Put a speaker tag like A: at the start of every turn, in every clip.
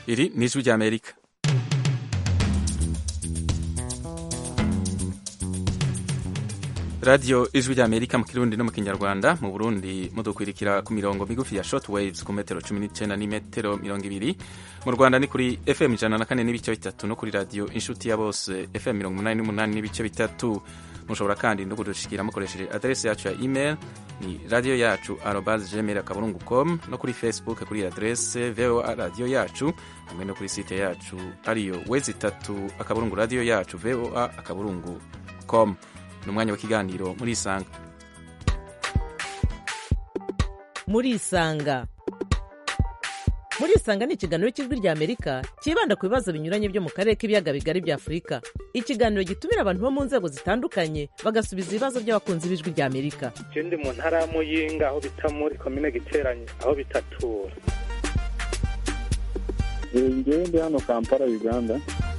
A: iri ni ijwi ry'amerika radiyo ijwi ry'amerika mu kirundi no mu kinyarwanda mu burundi mudukwirikira ku mirongo migufi ya short waves ku metero cumi n'icyenda n'imetero mirongo ibiri mu rwanda ni kuri fm ijana na kane n'ibice bitatu no kuri radiyo inshuti ya bose fm mirongo umunani n'umunani n'ibice bitatu mushobora kandi no kudushikira mukoresheje aderesi yacu ya email ni radiyo yacu arobas gmail akaburungu com no kuri facebook kuri aderese voa radiyo yacu hamwe no kuri site yacu ariyo wezi itatu akaburungu radiyo yacu voa akaburungu com ni umwanya w'ikiganiro muri isanga
B: muri isanga muri isanga ni ikiganiro cy'ijwi ry'amerika cyibanda ku bibazo binyuranye byo mu karere k'ibiyaga bigari bya afurika ikiganiro gitumira abantu bo mu nzego zitandukanye bagasubiza ibibazo by'abakunzi b'ijwi ry'amerika
C: ndi mu ntara ya muyinga aho bita muri komine giteranye aho bitatura
D: ngewe ndi hano kampala uganda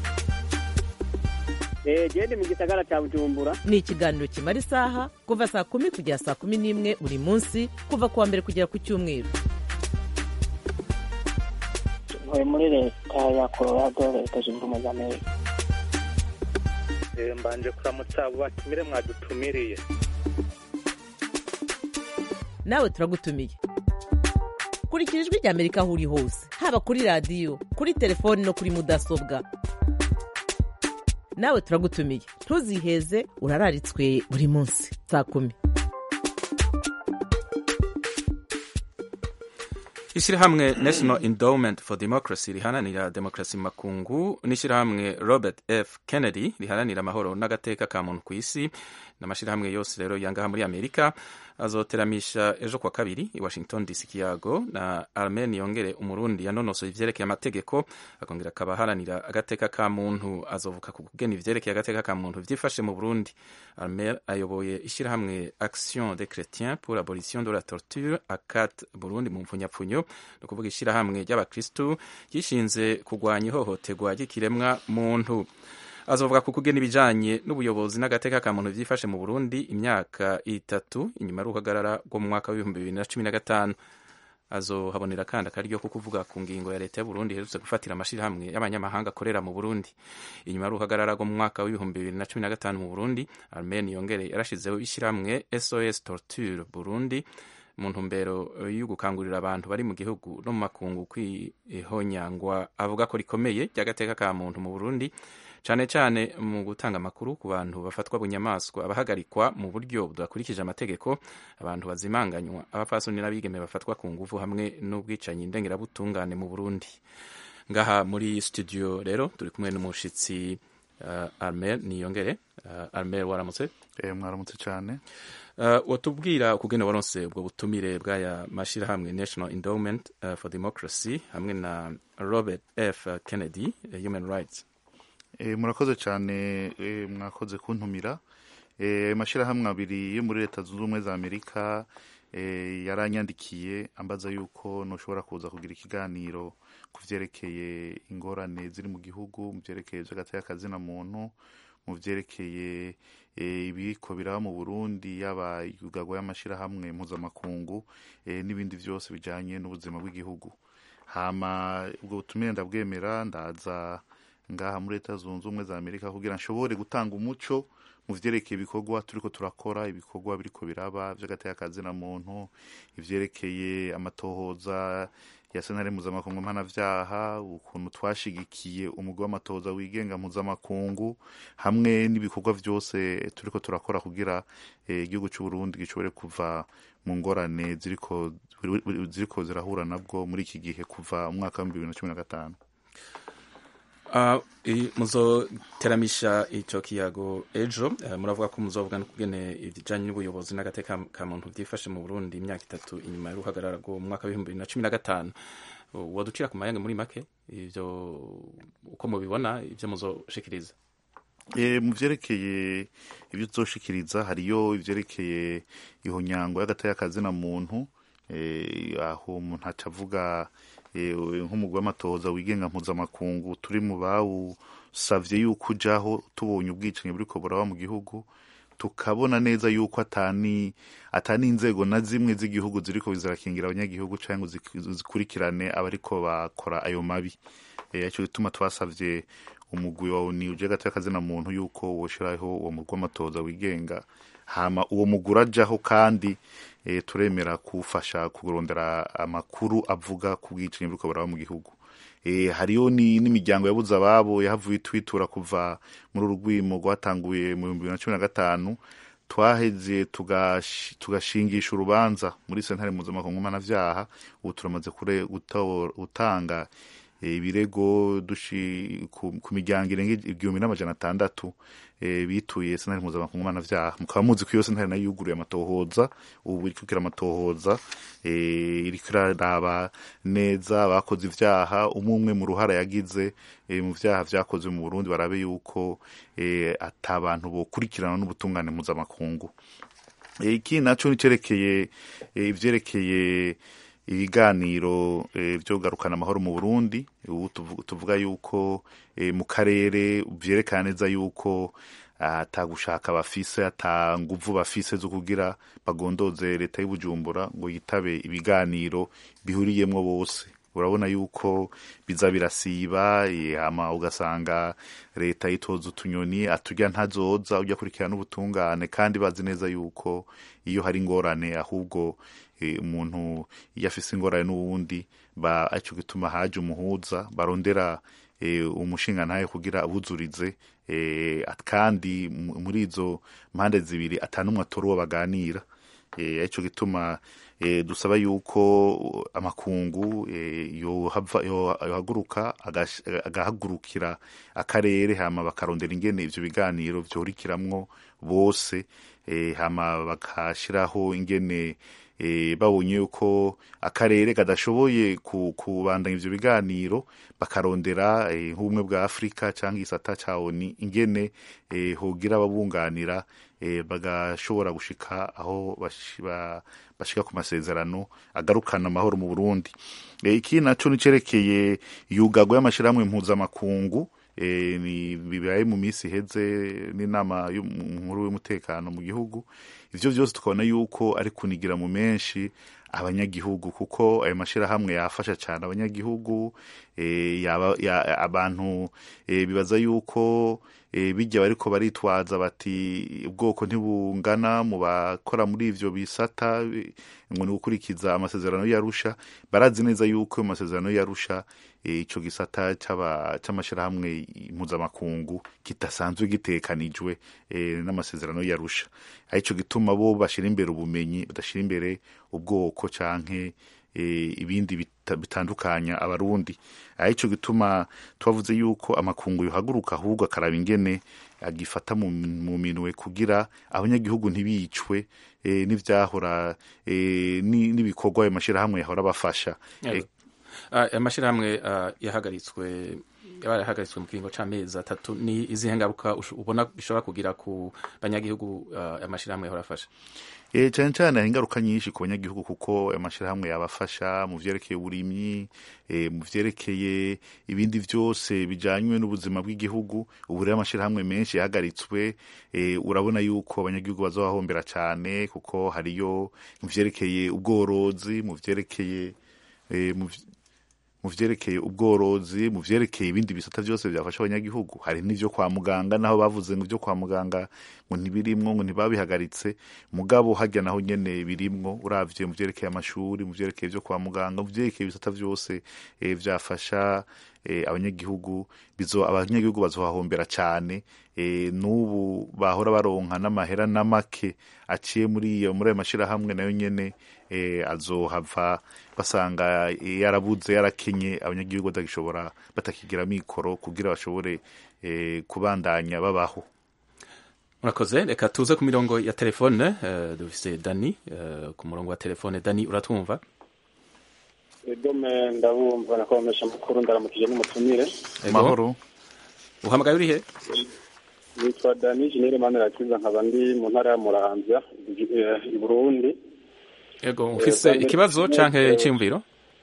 E: gende mu gisagara cya bujumbura
B: ni ikiganiro kimara isaha kuva saa kumi kugera saa kumi n'imwe buri munsi kuva ku wa mbere kugera ku cyumweru
E: ntuye muri leta ya colorado leta zunze ubumwe za amerika
C: mbanje kuramutsa abo batumire mwadutumiriye
B: nawe turagutumiye kurikira ijwi ry'amerika aho uri hose haba kuri radiyo kuri telefoni no kuri mudasobwa nawe turagutumiye ntuziheze urararitswe buri munsi saa kumi
A: ishyirahamwe national endowment for democracy riharanira demokarasi makungu n'ishyirahamwe robert f kennedy riharanira amahoro n'agateka ka muntu ku isi n'amashyirahamwe yose rero yangaha muri amerika azoteramisha ejo kwa kabiri i washington dc kiyago na armen yongere umurundi yanonosoye ivyerekeye amategeko akongera akaba aharanira agateka ka muntu azovuka ku kugena ivyerekeye agateka ka muntu vyifashe mu burundi armen ayoboye ishyirahamwe action des chrétiens pour abolition de la torture acat burundi mu mfunyapfunyo ni ukuvuga ishyirahamwe ry'abakristu ryishinze kurwanya ihohoterwa ry'ikiremwa muntu azovuga ku kugena ibijanye n'ubuyobozi n'agateka ka muntu vyifashe mu Burundi imyaka itatu inyuma y'uruhagarara rwo mu mwaka w'ibihumbi bibiri na cumi na gatanu azohabonera kandi akaryo ko kuvuga ku ngingo ya leta y'Uburundi iherutse gufatira amashirahamwe y'abanyamahanga akorera mu Burundi inyuma y'uruhagarara rwo mu mwaka w'ibihumbi bibiri na cumi na gatanu mu Burundi Armen Yongere yarashizeho ishyirahamwe SOS Torture Burundi mu ntumbero yo gukangurira abantu bari mu gihugu no mu makungu kwihonyangwa avuga ko rikomeye ry'agateka ka muntu mu Burundi cyane cyane mu gutanga amakuru ku bantu bafatwa bunyamaswa abahagarikwa mu buryo budakurikije amategeko abantu bazimanganywa abapfasoni n'abigeme bafatwa ku nguvu hamwe n'ubwicanyi ndengerabutungane mu Burundi ngaha muri studio rero turi kumwe n'umushitsi uh, Armel Niyongere uh, Armel waramutse
F: eh mwaramutse cyane
A: uh, watubwira ukugene waronse ubwo butumire bw'aya mashirahamwe National Endowment uh, for Democracy hamwe na Robert F Kennedy uh, Human Rights
F: e, murakoze cyane e, mwakoze kuntumira e, mashyirahamwe abiri yo muri leta zunze ubumwe za amerika e, yaranyandikiye ambaza yuko ntushobora kuza kugira ikiganiro ku vyerekeye ingorane ziri mu gihugu mu vyerekeye vy'agateka kazina muntu mu vyerekeye ibiriko biraba mu burundi yaba yugagwa y'amashirahamwe mpuzamakungu e, n'ibindi vyose bijanye n'ubuzima bw'igihugu hama ubwo butumire ndabwemera ndaza ngaha muri leta zunze ubumwe za amerika kugira nshobore gutanga umuco mu vyerekeye ibikorwa turiko turakora ibikorwa biriko biraba vy'agateka kazina muntu ivyerekeye amatohoza ya sentare mpuzamakungu mpanavyaha ukuntu twashigikiye umugwi w'amatohoza wigenga mpuzamakungu hamwe n'ibikorwa vyose turiko turakora kugira igihugu eh, c'uburundi gishobore kuva mu ngorane ziriko ziriko zirahura nabwo muri iki gihe kuva umwaka w'ibihumbi bibiri na cumi na gatanu
A: Uh, muzoteramisha ico kiyago ejo uh, muravuga ko muzovuga no kugene ibijanye n'ubuyobozi n'agateka ka muntu vyifashe mu Burundi imyaka itatu inyuma y'uruhagarara rwo mu mwaka w'ibihumbi bibiri na cumi na gatanu uh, waducira ku mayange muri make ivyo uko mubibona ivyo muzoshikiriza
F: e, mu vyerekeye ivyo tuzoshikiriza hariyo ivyerekeye ihonyango y'agateka kazina muntu e, aho umuntu acavuga nk'umugwi w'amatohoza wigenga mpuzamakungu turi mu bawusavye yuko ujaho tubonye ubwicanyi buriko buraba mu gihugu tukabona neza yuko atani atani inzego na zimwe z'igihugu ziriko zirakingira abanyagihugu cyangwa zikurikirane abariko bakora ayo mabi eh, ico gituma twasavye umugwi wa oni uje gateka kazina muntu yuko woshiraho uwo mugwi w'amatoza wigenga hama uwo mugwi urajaho kandi eh, turemera kufasha kurondera amakuru avuga ku bwicanyi buriko buraba mu gihugu eh, hariyo ni n'imiryango yabuze ababo yahavuye twitura kuva muri uru rwimo rwatanguye mu bihumbi bibiri na cumi na gatanu twaheze tugash- tugashingisha urubanza muri sentare mpuzamakungu mpanavyaha ubu turamaze kure- guto- gutanga eh, ibirego dushi ku, ku miryango irenga igihumbi n'amajana atandatu eh, bituye sentare mpuzamakungu mpanavyaha mukaba muzi ko iyo sentare nayo yuguruye amatohoza ubu iriko ikira amatohoza eh, iriko iraraba neza abakoze ivyaha umwe umwe mu ruhara yagize eh, mu vyaha vyakozwe mu Burundi barabe yuko eh, ata bantu bokurikirana n'ubutungane mpuzamakungu Eh, iki naco nicerekeye eh, ivyerekeye ibiganiro eh, vyo kugarukana amahoro mu Burundi ubu tuvu- tuvuga yuko eh, mu karere vyerekana neza yuko ata gushaka bafise ata nguvu bafise zo kugira bagondoze leta y'Ubujumbura ngo yitabe ibiganiro bihuriyemwo bose urabona yuko biza birasiba eh, hama ugasanga leta yitoza utunyoni aturya ntazoza ujya kurikirana ubutungane kandi bazi neza yuko iyo hari ingorane ahubwo eh, umuntu iyo afise ingorane n'uwundi ba aco gituma haje umuhuza barondera eh, umushinga ntaye kugira abuzurize eh, at- kandi mu- muri izo mpande zibiri atanumwe atora uwo baganira eh, ico gituma eh, dusaba yuko amakungu eh, yohava yo- yohaguruka agash- agahagurukira akarere hama bakarondera ingene ivyo biganiro vyohurikiramwo bose eh, hama bakashiraho ingene eh, babonye yuko akarere kadashoboye ku- kubandanya ivyo biganiro bakarondera eh, nk'ubumwe bwa afurika canke igisata ca oni ingene eh, hogira ababunganira eh, bagashobora gushika aho bashi- ba- bashika ku masezerano agarukana amahoro mu burundi eh, iki naco nicerekeye yugagwa y'amashirahamwe mpuzamakungu eh, ni bibaye mu minsi iheze n'inama y'umukuru w'umutekano mu gihugu ivyo vyose tukabona yuko ari kunigira mu menshi abanyagihugu kuko ayo mashirahamwe yafasha cyane abanyagihugu eh, yaba, ya, abantu eh, bibaza yuko eh, bijya bariko baritwaza bati ubwoko ntibungana mu bakora muri ivyo bisata eh, ngo ni gukurikiza amasezerano y'arusha barazi neza yuko ayo masezerano y'arusha eh, ico gisata c'aba- c'amashirahamwe mpuzamakungu kidasanzwe gitekanijwe eh, n'amasezerano y'arusha arico gituma bo bashira imbere ubumenyi badashira imbere ubwoko canke eh, ibindi bita- bitandukanya abarundi arico gituma twavuze yuko amakungu yohaguruka ahubwo akaraba ingene agifata mu, mu minwe kugira abanyagihugu ntibicwe eh, n'ivyahora eh, ni- n'ibikorwa ayo mashirahamwe yahora bafasha
A: Yego.
F: eh,
A: Ah, amashirahamwe ah, yahagaritswe yabaye yahagaritswe mu kiringo c'amezi atatu ni izihe ngaruka usho- ubona bishobora kugira ku banyagihugu ah, amashirahamwe yahora afasha
F: Eh, cyane cyane hari ingaruka nyinshi ku banyagihugu kuko amashirahamwe yabafasha mu vyerekeye uburimyi eh, mu vyerekeye ibindi vyose bijanywe n'ubuzima bw'igihugu ubu rero amashirahamwe menshi yahagaritswe eh, urabona yuko abanyagihugu bazobahombera cyane kuko hariyo mu vyerekeye ubworozi mu vyerekeye eh, mu vy- mu vyerekeye ubworozi mu vyerekeye ibindi bisata vyose vyafasha abanyagihugu hari n'ivyo kwa muganga naho bavuze ngo ivyo kwa muganga ngo ntibirimwo ngo ntibabihagaritse mugabo harya naho nyene birimwo uravye mu vyerekeye amashuri mu vyerekeye vyo kwa muganga mu vyerekeye ibisata vyose eh, vyafasha eh, abanyagihugu bizo abanyagihugu bazohahombera cane eh, n'ubu bahora baronka n'amahera n'amake aciye muri iyo muri ayo mashirahamwe nayo nyene eh, azohava basanga eh, yarabuze yarakenye abanyagihugu batagishobora batakigira mikoro kugira bashobore eh, kubandanya babaho
A: murakoze reka tuze ku mirongo ya telefone eh, dufise dani eh, ku murongo wa telefone dani uratwumva
D: idome ndabumva nakomesha amakuru ndaramukije n'umutumire
A: Ego.
F: mahoro
A: uhamagaye urihe
D: nitwa dani jenere manirakiza nkaba ndi mu ntara ya muramvya eh, i burundi
A: ego ufise
D: Dani-
A: ikibazo canke
D: Eh,
A: iciyumviro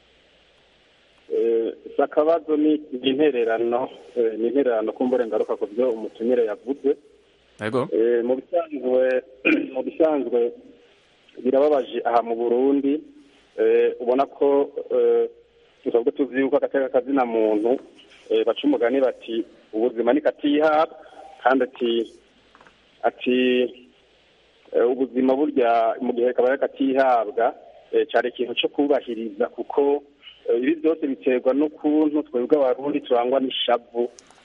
D: Eh, si akabazo ni ni intererano eh, ni intererano kumbure ngaruka ku byo umutumire yavuze
A: ego
D: Eh, mu bisanzwe mu bisanzwe birababaje aha mu burundi eh, ubona ko eh, tusanzwe tuzi yuko agateka kazina muntu eh, baca umugani bati ubuzima ni katihabwa kandi ati ati eh, ubuzima burya mu gihe kabaye katihabwa eh, cyari ikintu cyo kubahiriza kuko eh, ibi byose biterwa n'ukuntu twebwe abarundi turangwa n'ishavu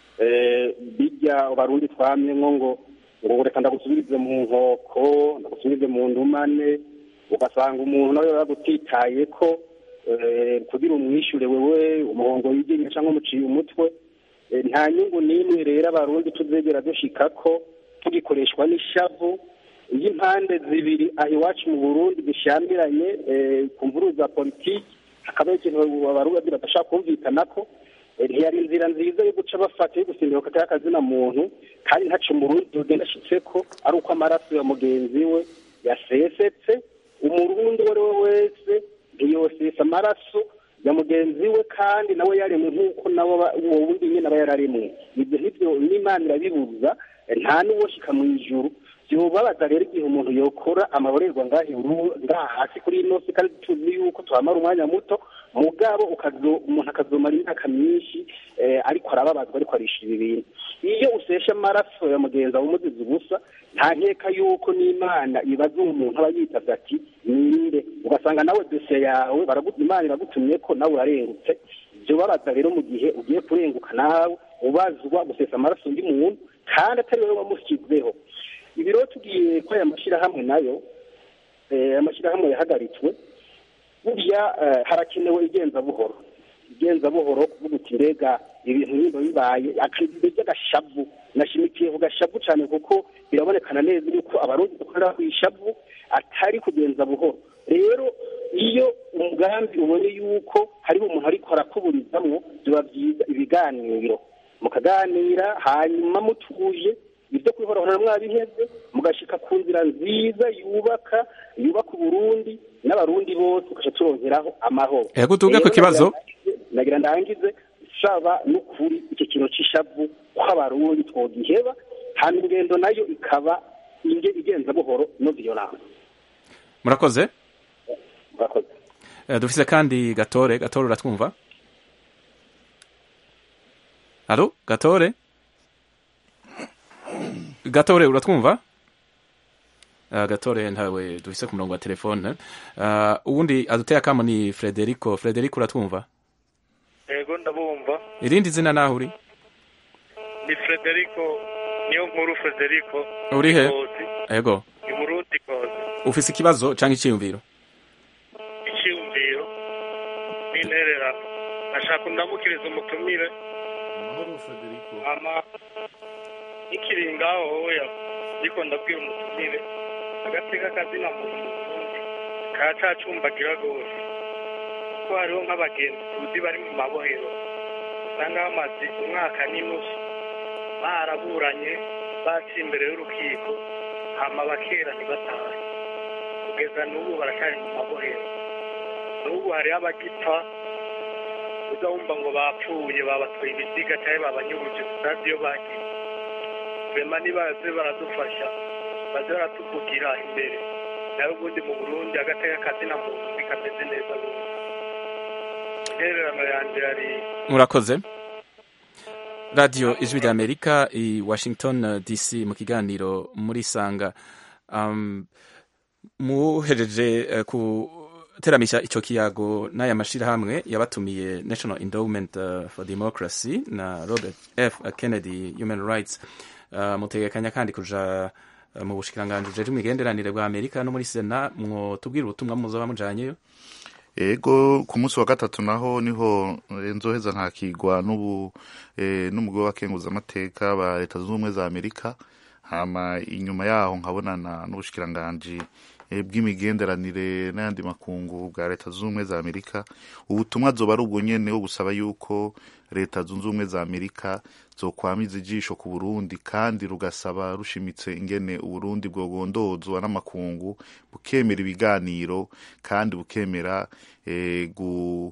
D: eh, bijya abarundi twamyemo ngo ngo reka ndagusubirize mu nkoko ndagusubirize mu ndumane ugasanga umuntu nawe yagutitaye ko eh, kugira umwishure wewe umuhongo wigenye cyangwa umuciye umutwe Eh, nta nyungu n'imwe rero abarundi tuzegera dushikako tugikoreshwa n'ishavu iyo impande zibiri aho iwacu mu burundi zishyamiranye eh, ku mvuru za politiki hakabaho ikintu abarundi badashaka kumvikanako Eh, ntiyari inzira nziza yo guca bafata yo gusimbira ku akazina muntu kandi ntaco umurundi yogenda ashitseko ari uko amaraso ya mugenzi we yasesetse umurundi uwo ari we wese ntiyosesa amaraso ya mugenzi we kandi nawe yaremwe nk'uko nawe aba- uwo wundi nyine aba yararemwe ibyo ntibyo n'imana irabibuza eh, nta n'uwoshika mu ijuru byobabaza rero igihe umuntu yokora amaborerwa ngaha iru- ngaha hasi kuri ino si kandi tuzi yuko tuhamara umwanya muto mugabo ukazo- umuntu akazomara imyaka myinshi eh, ariko arababazwa ariko arishira ibintu iyo usesha amaraso ya mugenzi wawe umuziza ubusa nta nkeka yuko n'imana ibaza umuntu aba yitavye ati ninde ugasanga nawe dosiye yawe baragu- imana iragutumye ko nawe urarengutse ibyo babaza rero mu gihe ugiye kurenguka nawe ubazwa gusesa amaraso undi muntu kandi atari wowe wamushyizeho ibi rero tugiye ko aya mashyirahamwe nayo eh, amashyirahamwe yahagaritswe burya eh, harakenewe igenza buhoro igenza buhoro kuvuga uti mbega ibintu niba bibaye akabiri ry'agashavu nashimikiye ku gashavu cyane kuko birabonekana neza yuko abarundi dukorera ku ishavu atari kugenza buhoro rero iyo umugambi ubonye yuko hariho umuntu ariko arakuburizamwo biba byiza ibiganiro mukaganira hanyuma mutuje ibyo kwihorahora mwabiheze mugashika ku nzira nziza yubaka yubaka uburundi n'abarundi bose ugaca turongeraho amahoro
A: Ego tuvuge ku
D: Rero
A: kibazo.
D: nagira ndangize- nagira ndangize saba n'ukuri icyo kintu c'ishavu ko abarundi twogiheba hanyuma ingendo nayo ikaba inge igenza buhoro no violence
A: murakoze
D: murakoze
A: Eh, dufise kandi gatore gatore uratwumva alo gatore gatore uratwumva Uh, gatore ntawe dufise ku murongo wa telefone uh, uwundi aduteye akamo ni frederico frederico uratwumva
C: yego ndabumva
A: irindi zina naho uri
C: ni frederico niyo nkuru frederico
A: Uri he?
C: Ngozi,
A: ego
C: ni murundi kozi
A: ufise ikibazo canke iciyumviro
C: icyiyumviro n'intererano ashaka undamukiriza umutumire ama ikiri ngaho hoya ariko ndabwira umutumire agateka kazina muntu mu Burundi kacacumbagira rwose kuko hariho nk'abagenzi tuzi bari mu mabohero usanga bamaze umwaka n'inusu baraburanye baciye imbere y'urukiko hama bakera ntibatahe kugeza n'ubu baracyari mu mabohero n'ubu hariho abagipfa uza wumva ngo bapfuye babatoye ibiziga cyangwa babanyuruje tutazi iyo bagiye rema nibaze baradufasha baze baratuvugira imbere nawe ubundi mu burundi agateka kazina muntu bikameze neza rwose intererano yanjye yari
A: murakoze radiyo ijwi rya amerika i washington uh, dc mu kiganiro muri sanga um, muhereje uh, kuteramisha ico kiyago n'aya mashirahamwe yabatumiye national endowment uh, for democracy na robert f kennedy human rights uh, mutegekanya kandi kuja uh, mu bushikiranganji bujejwe imigenderanire bwa amerika no muri sena mwotubwira ubutumwa muzoba mujanyeyo
F: ego ku munsi wa gatatu naho niho eh, nzoheza nkakigwa n'ubu eh, n'umugwi w'abakenguzamateka ba leta zunze ubumwe za amerika hama inyuma yaho nkabonana n'ubushikiranganji eh, bw'imigenderanire n'ayandi makungu bwa leta zunze ubumwe za amerika ubutumwa zoba ari ubwo nyene wo gusaba yuko leta zunze ubumwe za amerika zokwamiza ijisho ku burundi kandi rugasaba rushimitse ingene uburundi bwogondozwa n'amakungu bukemera ibiganiro kandi bukemera eh, gu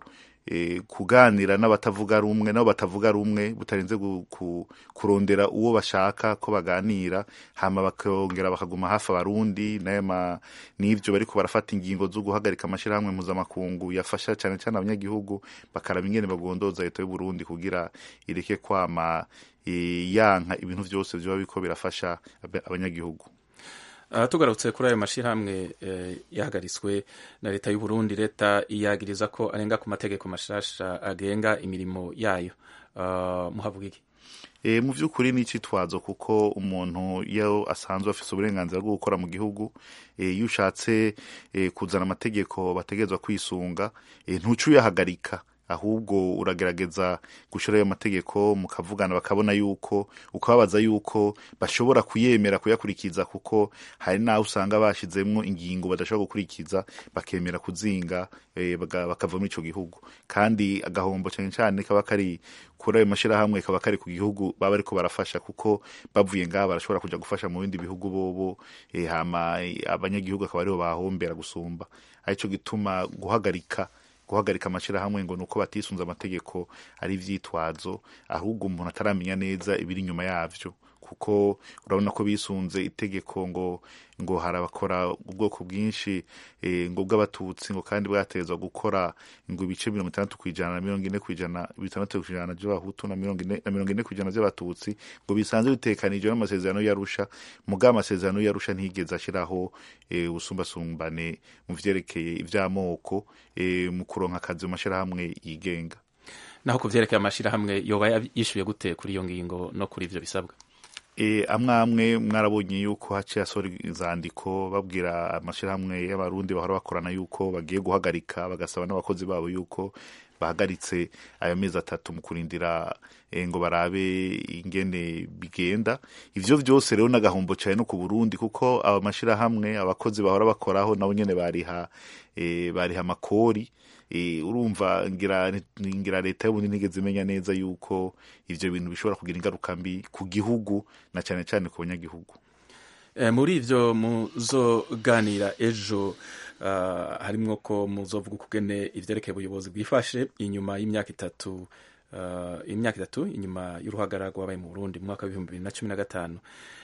F: eh, kuganira n'abatavuga rumwe nabo batavuga rumwe butarinze gu- ku- kurondera uwo bashaka ko baganira hama bakongera bakaguma hafi abarundi nayo ma- n'ivyo bariko barafata ingingo zo guhagarika amashirahamwe mpuzamakungu yafasha cyane cyane abanyagihugu bakaraba ingene bagondoza leta y'u Burundi kugira ireke kwama eh, yanka ibintu vyose vyoba biko birafasha abe- abanyagihugu
A: Uh, tugarutse kuri ayo mashyirahamwe eh, yahagaritswe na leta y'u Burundi leta iyagiriza ko arenga ku mategeko mashasha agenga imirimo yayo uh, muhavuga iki
F: E, mu by'ukuri ni icitwazo kuko umuntu iyo asanzwe afite uburenganzira bwo gukora mu gihugu e, iyo ushatse e, kuzana amategeko bategerezwa kwisunga e, ntuca uyahagarika ahubwo uragerageza gushyiraho ayo mategeko mukavugana bakabona yuko ukababaza yuko bashobora kuyemera kuyakurikiza kuko hari n'aho usanga bashizemwo ingingo badashobora gukurikiza bakemera kuzinga e, baga- bakava muri ico gihugu kandi agahombo cyane cyane kaba kari kuri ayo mashyirahamwe kaba kari ku gihugu baba ariko barafasha kuko bavuye ngaha barashobora kuja gufasha mu bindi bihugu bobo e, hama e, abanyagihugu akaba aribo bahombera gusumba arico gituma guhagarika guhagarika amashyirahamwe ngo nuko batisunze amategeko ari ivyitwazo ahubwo umuntu ataramenya neza ibiri inyuma yavyo kuko urabona ko bisunze itegeko ngo ngo harabakora ubwoko bwinshi eh, ngo bw'abatutsi ngo kandi bwatezwa gukora ngo ibice mirongo itandatu ku ijana na mirongo ine ku ijana bitandatu ku ijana by'abahutu na mirongo ine na mirongo ine ku ijana by'abatutsi ngo bisanzwe bitekanijwe n'amasezerano y'arusha mugabo amasezerano y'arusha ntiyigeze ashiraho eh, ubusumbasumbane mu vyerekeye ivy'amoko eh, mu kuronka akazi mu mashirahamwe yigenga
A: naho ku vyerekeye amashyirahamwe yoba yishyuye gute kuri iyo ngingo no kuri ivyo bisabwa
F: e, amwe amwe mwarabonye yuko haciye asohora inzandiko babwira amashyirahamwe y'abarundi bahora bakorana yuko bagiye guhagarika bagasaba n'abakozi babo yuko bahagaritse ayo mezi atatu mu kurindira e, ngo barabe ingene bigenda ivyo vyose rero n'agahombo cyane no ku Burundi kuko aba mashyirahamwe abakozi bahora bakoraho nabo nyene bariha e, bariha amakori e, urumva ngira ngira leta y'ubundi ntigeze imenya neza yuko ivyo bintu bishobora kugira ingaruka mbi ku gihugu na cyane cyane ku banyagihugu
A: Eh, muri ivyo muzoganira ejo uh, harimwo ko muzovuga ukugene ivyerekeye ubuyobozi bwifashe inyuma y'imyaka itatu uh, imyaka itatu inyuma y'uruhagarara rwabaye mu Burundi mu mwaka w'ibihumbi bibiri na cumi na gatanu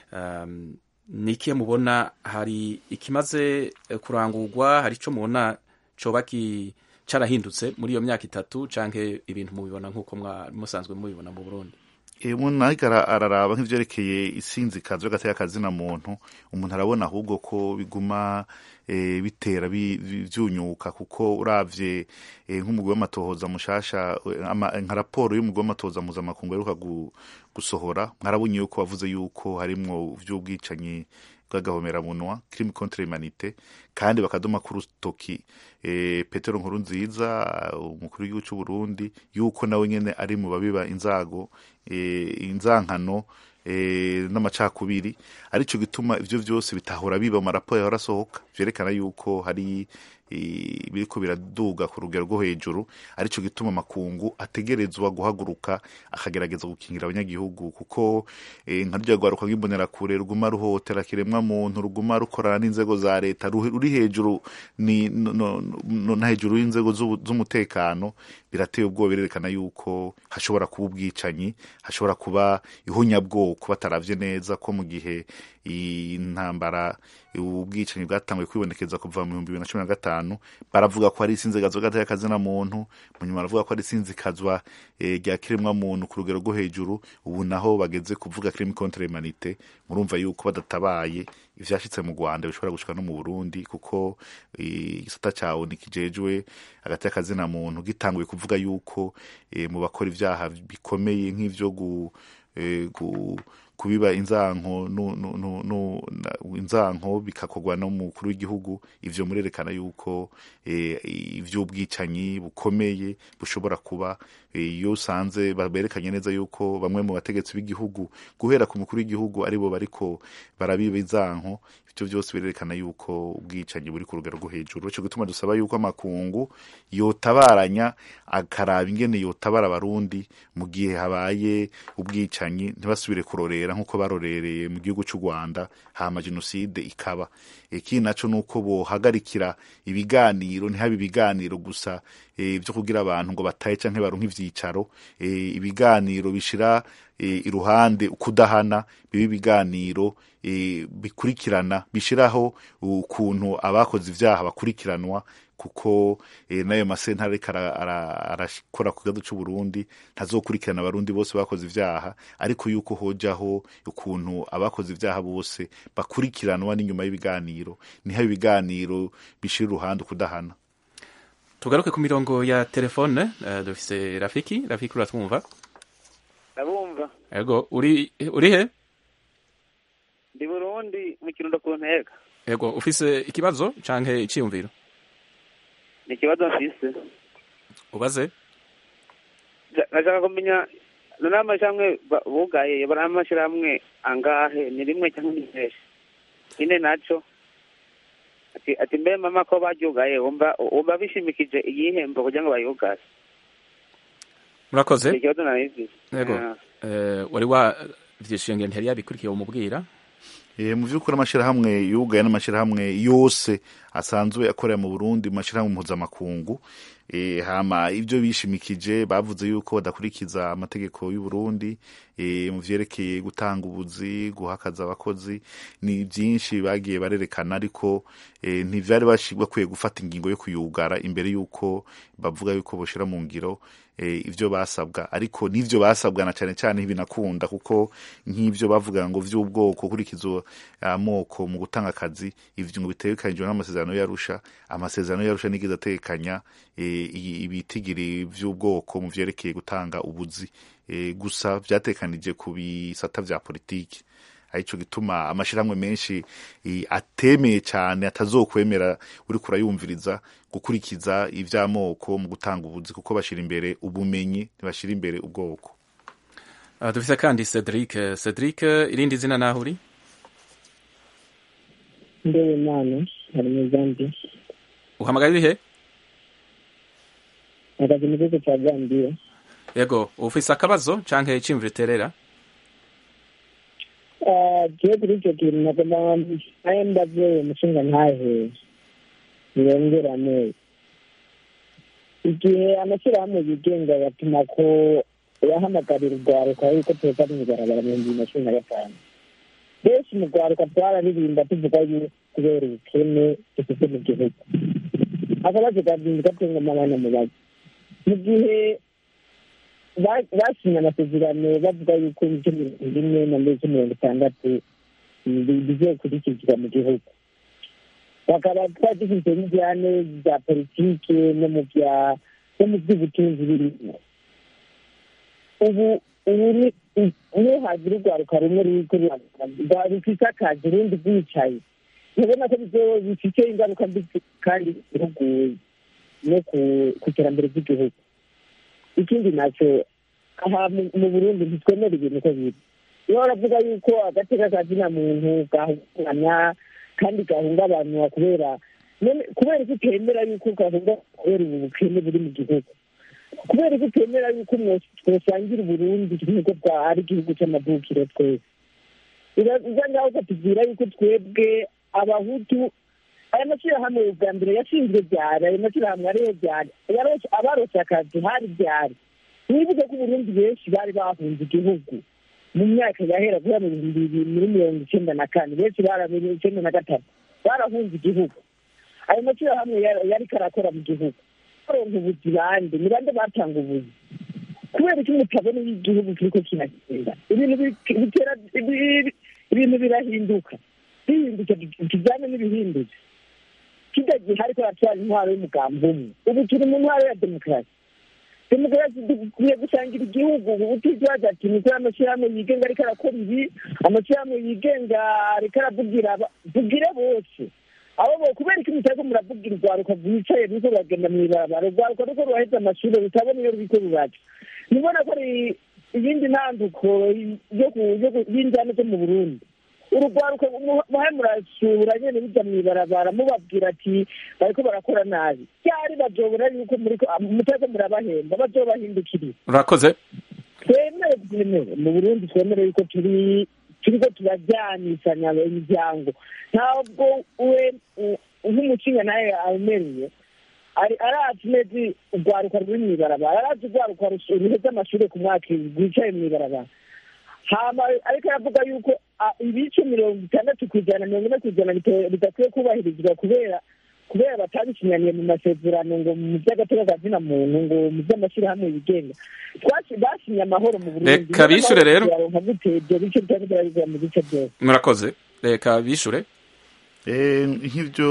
A: um, ni ikihe mubona hari ikimaze eh, kurangurwa hari ico mubona coba ki carahindutse muri iyo myaka itatu canke ibintu mubibona nk'uko mwa- musanzwe mubibona mu Burundi
F: E, umuntu ariko ara- araraba nk'ivyerekeye isinzikazo y'agateka kazina muntu umuntu arabona ahubwo ko biguma e, bitera bi- bi- vyunyuka kuko uravye e, nk'umugwi w'amatohoza mushasha e, ama- nka raporo y'umugwi w'amatohoza mpuzamakungu aheruka gu- gusohora mwarabonye yuko wavuze yuko harimwo vy'ubwicanyi bw'agahomeramunwa crime contre humanité kandi bakadoma ku rutoki e, petero nkuru nziza umukuru w'igihugu c'u Burundi yuko nawe nyene ari mu babiba inzago e, inzankano e, n'amacakubiri arico gituma ivyo vyose bitahora biba mu maraporo yahora asohoka vyerekana yuko hari e, biriko biraduga ku rugero rwo hejuru arico gituma amakungu ategerezwa guhaguruka akagerageza gukingira abanyagihugu kuko e, nka rurya rwaruka rw'imbonerakure ruguma ruhotera kiremwa muntu ruguma rukorana n'inzego za leta ru- ruri hejuru ni no, no, no, na hejuru y'inzego z'ubu- z'umutekano birateye ubwoba birerekana yuko hashobora kuba ubwicanyi hashobora kuba ihunyabwoko bataravye neza ko mu gihe intambara ubwicanyi bwatanguye kwibonekeza kuva mu bihumbi bibiri na cumi na gatanu baravuga ko ari isinzikazwa gateka kazina muntu mu nyuma baravuga ko ari isinzikazwa eh, rya kiremwa muntu ku rugero rwo hejuru ubu naho bageze kuvuga crime contre humanité murumva yuko badatabaye ivyashitse mu Rwanda bishobora gushika no mu Burundi kuko eh, igisata cawo nikijejwe hagati y'akazina muntu gitanguye kuvuga yuko eh, mu bakora ivyaha bikomeye nk'ivyo gu, eh, gu kubiba inzanko nu, nu, nu, nu, na- inzanko bikakorwa no mukuru w'igihugu ivyo murerekana yuko eh, ivy'ubwicanyi bukomeye bushobora kuba eh, iyo usanze berekanye neza yuko bamwe mu bategetsi b'igihugu guhera ku mukuru w'igihugu aribo bariko barabiba inzanko ivyo vyose birerekana yuko ubwicanyi buri ku rugero rwo hejuru ico gituma dusaba yuko amakungu yotabaranya akaraba ingene yotabara abarundi mu gihe habaye ubwicanyi ntibasubire kurorera nk'uko barorereye mu gihugu c'u Rwanda hama jenoside ikaba ikindi naco nuko bohagarikira ibiganiro ntihabe ibiganiro gusa byo kugira abantu ngo batahe canke baronke ivyicaro ibiganiro bishira iruhande ukudahana bibe ibiganiro bikurikirana bishiraho ukuntu abakoze ivyaha bakurikiranwa kuko n'ayo masentare ariko arakora ku kibazo c'uburundi ntazokurikirana abarundi bose bakoze ivyaha ariko yuko hojaho ukuntu abakoze ivyaha bose bakurikiranwa n'inyuma y'ibiganiro niho ibiganiro bishira uruhande ukudahana
A: tugaruke ku mirongo ya telefone uh, dufise rafiki rafiki uratwumva
G: ndabumva
A: ego uri uri he
G: ndi burundi mu kirundo ku ntega
A: ego ufise ikibazo canke iciyumviro
G: ni ikibazo mfise
A: ubaze
G: nashaka kumenya none amashirahamwe bugaye bari amashirahamwe angahe ni rimwe cyangwa ni menshi ine naco ati ati mbe mama ko baryugaye wumva wumva bishimikije igihembo kugira ngo bayugaye
A: murakoze
G: ikibazo narizi
A: yego wari wavyishuye ngo ntiyari yabikurikiye umubwira
F: mu by'ukuri amashyirahamwe yugaye n'amashyirahamwe yose asanzwe akorera mu burundi mu mashyirahamwe mpuzamakungu hama ibyo bishimikije bavuze yuko badakurikiza amategeko y'uburundi mu vyerekeye gutanga ubuzi guhakaza abakozi ni byinshi bagiye barerekana ariko ntivyari bakwiye gufata ingingo yo kuyugara imbere y'uko bavuga yuko boshira mu ngiro ivyo basabwa ariko n'ivyo basabwa na cane cane binakunda kuko nk'ivyo bavuga ngo vy'ubwoko kurikiza amoko mu gutanga akazi ivyo ngo bitegekanijwe n'amasezerano y'arusha amasezerano y'arusha nigeze atekanya ibitigiri vy'ubwoko mu vyerekeye gutanga ubuzi gusa vyatekanije ku bisata vya politiki arico gituma amashirahamwe menshi atemeye cyane atazokwemera uriko urayumviriza gukurikiza ivy'amoko mu gutanga ubuzi kuko bashira imbere ubumenyi ntibashira imbere ubwoko
A: uh, dufise kandi Cedric Cedric irindi zina naho uri
E: ndewe mana hari mu Zambia
A: uhamagaye urihe
E: mpagaze mu gihugu ca Zambia
A: yego ufise akabazo canke iciyumviro iterera
E: jewe kuri ico kintu nagomba naye ndavuye umushinga ntahe nirongerane igihe amashyirahamwe yigenga yatuma ko yahamagarira urwaruka yuko tuza mw'ibarabara mu bihumbi na cumi na gatanu benshi mu rwaruka twararirimba tuvuga yuko kubera ubukene dufite mu gihugu akabazo kazinzi gatengama abana mubazi mu gihe basinye amasezerano bavuga yuko ibice mirongo ine na mbere mirongo itandatu bizokurikizwa mu gihugu bakaba twari dufite n'ijyane bya politike no mu bya no mu by'ubutunzi birimo ubu ubu niyo hagira urwaruka rumwe ruriko rufise akazi urundi rwicaye ntubona ko bifite ingaruka mbi kandi igihugu no ku iterambere ry'igihugu ikindi nacyo aha mu burundi ntitwemera ibintu uko biri iyo baravuga yuko agateka kazina muntu gahungabanya kandi gahungabanywa kubera kubera ko utemera yuko gahunga kubera ubu bukene buri mu gihugu kubera ko utemera yuko twosangira uburundi nk'uko bwari igihugu cy'amavukiro twese biza ngaho ukatubwira yuko twebwe abahutu aya mashyirahamwe bwa mbere yashinzwe byari ayo mashyirahamwe ariyo byari abarose akazi hari byari mwibuke ko uburundi benshi bari bahunze igihugu mu myaka yahera guhera mu bihumbi bibiri muri mirongo icyenda na kane benshi barabiri icyenda na gatatu barahunze igihugu ayo mashyirahamwe yari karakora mu gihugu baronka ubuzi bande ni bande batanga ubuzi kubera ko mutabona iyo igihugu kiriko kiragenda ibintu bitera ibintu birahinduka bihinduka kijyanye n'ibihindutse kitagihari ko hatwara intwaro y'umugambi umwe ubu turi mu ntwaro ya demokarasi demokarasi dukwiye gusangira igihugu utikibaza ati niko amashyirahamwe yigenga ariko arakora ibi amashyirahamwe yigenga ariko aravugira vugire bose abo bo kubera ko mutari muravugira urwaruka rwicaye ruriko ruragenda mw'ibarabara urwaruka ruko ruraheza amashuri rutabona iyo ruriko ruraca nibona ko ari iyindi ntanduko y'injyana zo mu burundi urugwaruka muhe murasura nyene bija mw'ibarabara mubabwira ati bariko barakora nabi ryari bazobona yuko mutaze murabahemba bazobahindukirira
A: urakoze
E: twemere twemere mu burundi twemere yuko turi turiko turajyanisanya imiryango ntabwo we nk'umucinga nawe awemereye ari arazi neza urwaruka ruri mu ibarabara arazi urwaruka ruheze amashuri ku mwaka rwicaye mu ibarabara hama ariko aravuga yuko ah, ibice mirongo itandatu ku ijana mirongo ine ku ijana bite- bidakwiye kubahirizwa kubera kubera batabisinyaniye mu masezerano ngo mu by'agateka ka zina muntu ngo mu by'amashyirahamwe yigenga Twasi- basinye amahoro mu burundi
A: Reka bishure rero.
E: baronka gute ibyo bice bitari birabizwa mu bice byose
A: murakoze reka bishure
F: Eh, nk'ibyo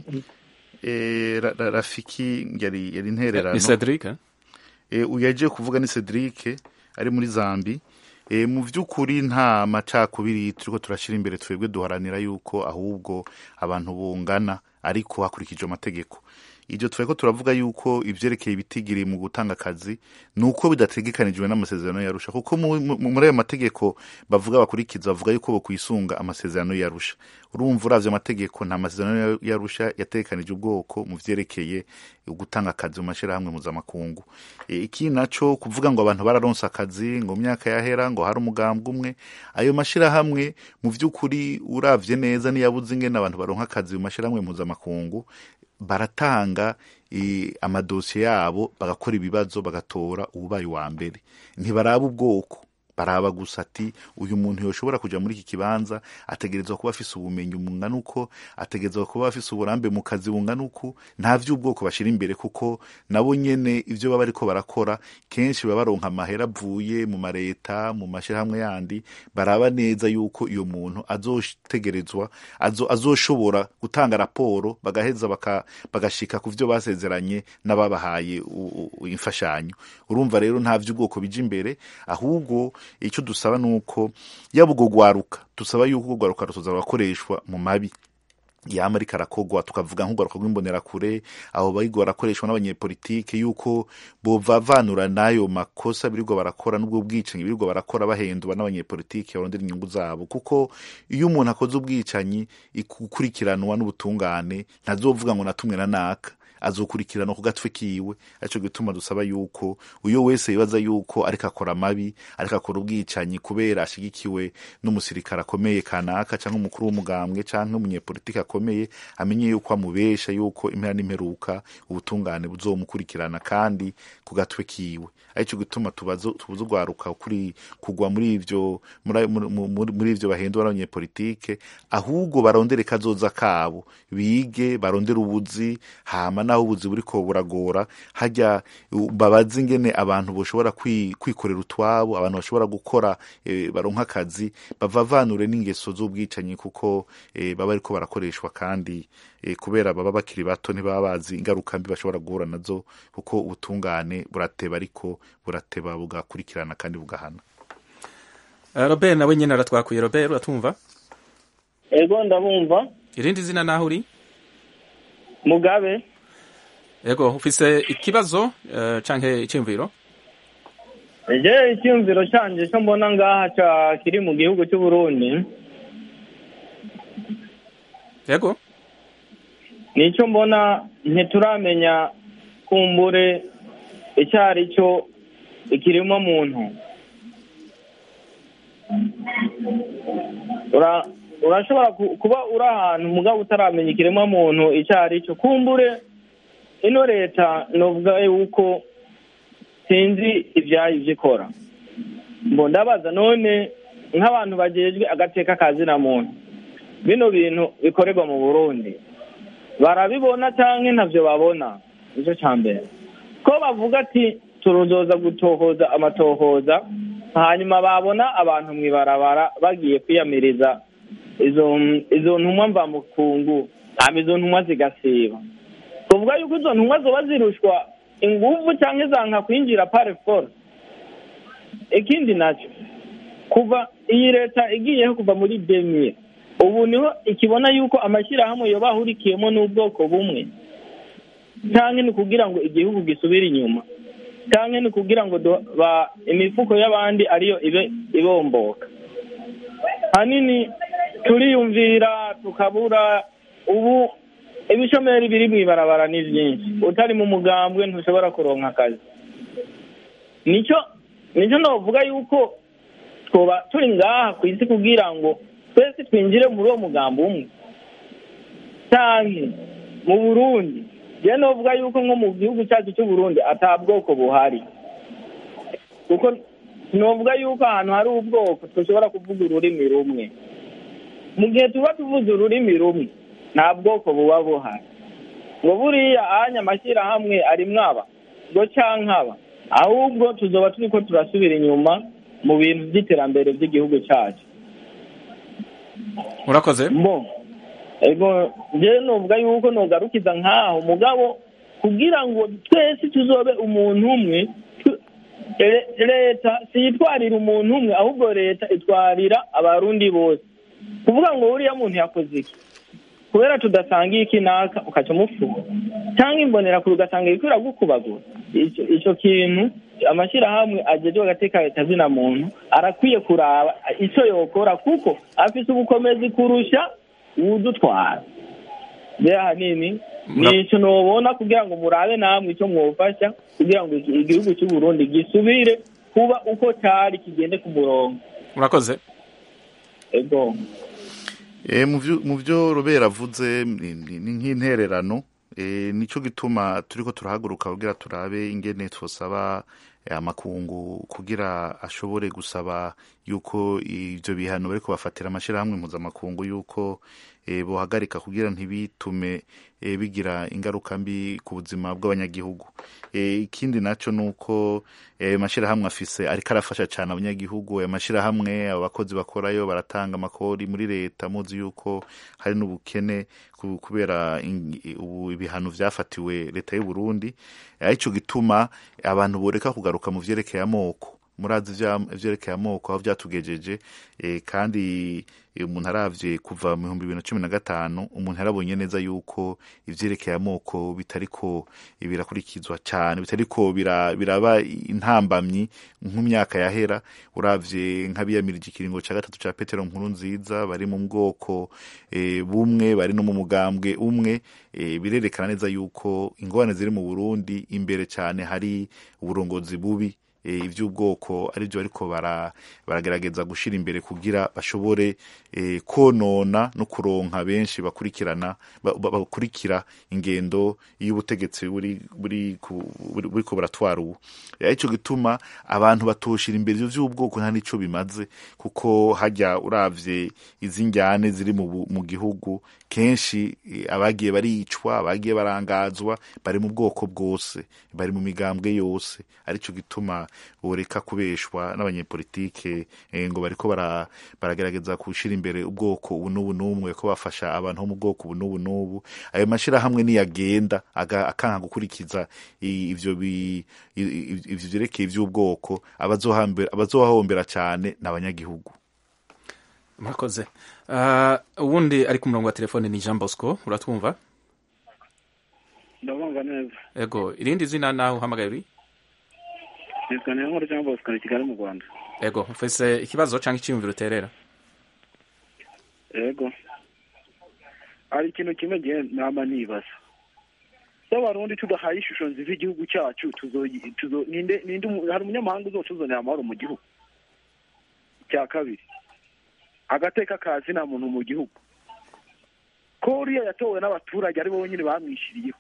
F: eh, Ra- Ra- rafiki yari yari intererano
A: ni cedric eh?
F: Eh, uyu yagiye kuvuga ni Cedric ari muri Zambi Eh, mu by'ukuri nta macakubiri turiko turashyira imbere twebwe duharanira yuko ahubwo abantu bungana ariko hakurikijwe amategeko ibyo tweko turavuga yuko ibyerekeye ibitigiri mu gutanga akazi ni uko bidategekanijwe n'amasezerano yarusha kuko mu- mu- muri ayo mategeko bavuga bakurikiza bavuga yuko bakwisunga amasezerano yarusha urumva uravye amategeko nta masezerano yarusha yategekanije ubwoko mu vyerekeye gutanga akazi mu mashirahamwe mpuzamakungu E, iki naco kuvuga ngo abantu bararonse akazi ngo mu myaka yahera ngo hari umugambwe umwe ayo mashirahamwe mu vy'ukuri uravye neza niyabuze ingene abantu baronka akazi mu mashirahamwe mpuzamakungu baratanga eh, amadosiye yabo bagakora ibibazo bagatora uwubaye uwa mbere ntibaraba ubwoko baraba gusa ati uyu muntu yoshobora kuja muri iki kibanza ategerezwa kuba afise ubumenyi bungana uko ategerezwa kuba afise uburambe mu kazi bungana uku nta vy'ubwoko bashira imbere kuko nabo nyene ivyo baba bariko barakora kenshi baba baronka amahera avuye mu mareta mu mashirahamwe yandi baraba neza yuko iyo muntu azotegerezwa azo, azoshobora gutanga raporo bagaheza baka, bagashika ku vyo basezeranye n'ababahaye u- u- imfashanyo urumva rero nta vy'ubwoko bija imbere ahubwo icyo dusaba ni uko yaba ubwo gwaruka dusaba yuko ubwo gwaruka rutoza rurakoreshwa mu mabi yama ariko arakogwa tukavuga nk'urwaruka rw'imbonerakure abo bariko barakoreshwa n'abanyepolitike yuko bovavanura n'ayo makosa birirwa barakora n'ubwo bwicanyi birirwa barakora bahendwa n'abanyepolitike barondera inyungu zabo kuko iyo umuntu akoze ubwicanyi ikukurikiranwa n'ubutungane ntazovuga ngo natumwe na naka azokurikiranwa ku gatwe kiwe arico gituma dusaba yuko uyo wese yibaza yuko ariko akora amabi ariko akora ubwicanyi kubera ashigikiwe n'umusirikare akomeye kanaka canke umukuru w'umugambwe canke umunyepolitiki akomeye amenye yuko amubesha yuko impera n'imperuka ubutungane buzomukurikirana kandi ku gatwe kiwe arico gituma tubazo tubuze ugwaruka kuri kugwa muri ivyo muri muri- muri ivyo bahindura n'abanyepolitike ahubwo barondere kazoza kabo bige barondere ubuzi hama naho ubuzi buriko buragora hajya u- babaze ingene abantu boshobora kwi- kwikorera utwabo abantu bashobora gukora eh, baronka akazi bavavanure n'ingeso z'ubwicanyi kuko eh, baba ariko barakoreshwa kandi eh, kubera baba bakiri bato ntibaba bazi ingaruka mbi bashobora guhura nazo kuko ubutungane burateba ariko burateba bugakurikirana kandi bugahana
A: Eh, robert nawe nyine aratwakuye robert uratumva
H: ego ndabumva
A: irindi zina naho uri
H: mugabe
A: yego ufise ikibazo eh, canke iciyumviro
H: je icyumviro canje cyo mbona ngaha ca kiri mu gihugu cy'u Burundi
A: yego
H: nicyo mbona ntituramenya kumbure icyo ari cyo ikirimo muntu Ura- urashobora ku- kuba uri ahantu mugabo utaramenya ikiremwa muntu icyo ari cyo kumbure ino leta novuga yuko sinzi ibyayo ibyo ikora ngo ndabaza none nk'abantu bagejwe agateka kazina muntu bino bintu bikorerwa mu burundi barabibona cyangwa ntabyo babona nicyo cya mbere ko bavuga ati turuzoza gutohoza amatohoza hanyuma babona abantu mu ibarabara bagiye kwiyamiriza izo izo ntumwa mvamukungu hanyuma izo ntumwa zigasiba tuvuga yuko izo ntumwa zoba zirushwa inguvu cyangwa zanka kwinjira pare force ikindi nacyo kuva iyi leta igiyeho kuva muri demire ubu niho ikibona yuko amashyirahamwe yoba ahurikiyemo n'ubwoko bumwe cyangwa ni ukugira ngo igihugu gisubire inyuma cyangwa ni ukugira ngo du- ba- imifuko y'abandi ariyo ibe ibomboka hanini turiyumvira tukabura ubu ibishomeri biri mu ibarabara ni byinshi utari mu mugambwe ntushobora kuronka akazi nicyo nicyo navuga yuko twoba turi ngaha ku isi kugira ngo twese twinjire muri uwo mugambi umwe cyangwa mu burundi je novuga yuko nko mu gihugu cyacu cy'u Burundi ata bwoko buhari kuko novuga yuko ahantu hari ubwoko dushobora kuvuga ururimi rumwe mu gihe tuba tuvuze ururimi rumwe nta bwoko buba buhari ngo buriya anya amashyirahamwe arimwo aba ngo cankaba ahubwo tuzoba turiko turasubira inyuma mu bintu by'iterambere by'igihugu cyacu
A: urakoze
H: mbo ego njyewe novuga yuko nogarukiza nk'aho mugabo kugira ngo twese tuzobe umuntu umwe tu- le- leta siyitwarira umuntu umwe ahubwo leta itwarira abarundi bose kuvuga ngo uriya muntu yakoze iki kubera tudasangiye iki naka ukaca umufuha cyangwa imbonera kure ugasanga iriko iragukubagura ico ico kintu amashyirahamwe ajejwe agateka kazina muntu arakwiye kuraba ico yokora kuko afise ubukomezi kurusha uwudutwara rero ahanini nico nobona kugira ngo murabe namwe ico mwofasha kugira ngo iki- igihugu cy'u Burundi gisubire kuba uko cari kigende ku murongo
A: urakoze
H: ego
F: Eh, mu vyo- mu vyo robera avuze ni ni- ni nk'intererano eh, nico gituma turiko turahaguruka kugira turabe ingene twosaba eh, amakungu kugira ashobore gusaba yuko ivyo bihano bariko bafatira amashirahamwe mpuzamakungu yuko eh, bohagarika kugira ntibitume eh, bigira ingaruka mbi ku buzima bw'abanyagihugu eh, ikindi naco nuko eh, mashirahamwe afise ariko arafasha cyane abanyagihugu ayo mashirahamwe abakozi bakorayo baratanga amakori muri leta muzi yuko hari n'ubukene ku- kubera in- ubu ibihano vyafatiwe leta y'u Burundi arico gituma abantu boreka kugaruka mu vyerekeye amoko murazi ivya- ivyerekeye amoko aho vyatugejeje eh, kandi eh, umuntu aravye kuva mu bihumbi bibiri na cumi na gatanu umuntu yarabonye neza yuko ivyerekeye amoko bitariko birakurikizwa cyane bitariko bira- biraba intambamyi nk'umyaka yahera uravye nk'abiyamirije ikiringo ca gatatu ca petero nkuru nziza bari mu bwoko eh, bumwe bari no mu mugambwe umwe eh, birerekana neza yuko ingorane ziri mu burundi imbere cyane hari uburongozi bubi eh, ivy'ubwoko arivyo bariko bara- baragerageza gushira imbere kugira bashobore eh, konona no kuronka benshi bakurikirana ba- ba- bakurikira ingendo y'ubutegetsi buri buri ku- buri- buriko buratwara ubu Eh, ico gituma abantu batoshira imbere ivyo vy'ubwoko nta nico bimaze kuko hajya uravye izi njyane ziri mu, bu- mu gihugu kenshi eh, abagiye baricwa abagiye barangazwa bari mu bwoko bwose bari mu migambwe yose arico gituma boreka kubeshwa n'abanyepolitike eh, ngo bariko bara- baragerageza gushira imbere ubwoko ubu n'ubu n'umwe ko bafasha abantu bo mu bwoko ubu n'ubu n'ubu ayo mashirahamwe niyagenda aga- akanka gukurikiza i- ivyo bi- i- i- ivyo vyerekeye ivy'ubwoko abazohambera- abazohahombera cane ni abanyagihugu
A: murakoze Ah, uwundi ari ku murongo wa telefone ni jean bosco uratwumva
I: ndabumva neza
A: ego irindi zina naho uhamagaye uri
I: nitwa niyonkuru cyangwa bosco i kigali mu rwanda
A: ego mfise ikibazo cyangwa icyiyumviro uterera
I: yego hari ikintu kimwe gihe nama nibaza iyo abarundi tudahaye ishusho nziza igihugu cyacu tuzoyi- tuzo- ninde ninde umu- hari umunyamahanga uzotuzanira amahoro mu gihugu icya kabiri agateka kazi nta muntu mu gihugu ko uriya yatowe n'abaturage ari bo nyine bamwishyiriyeho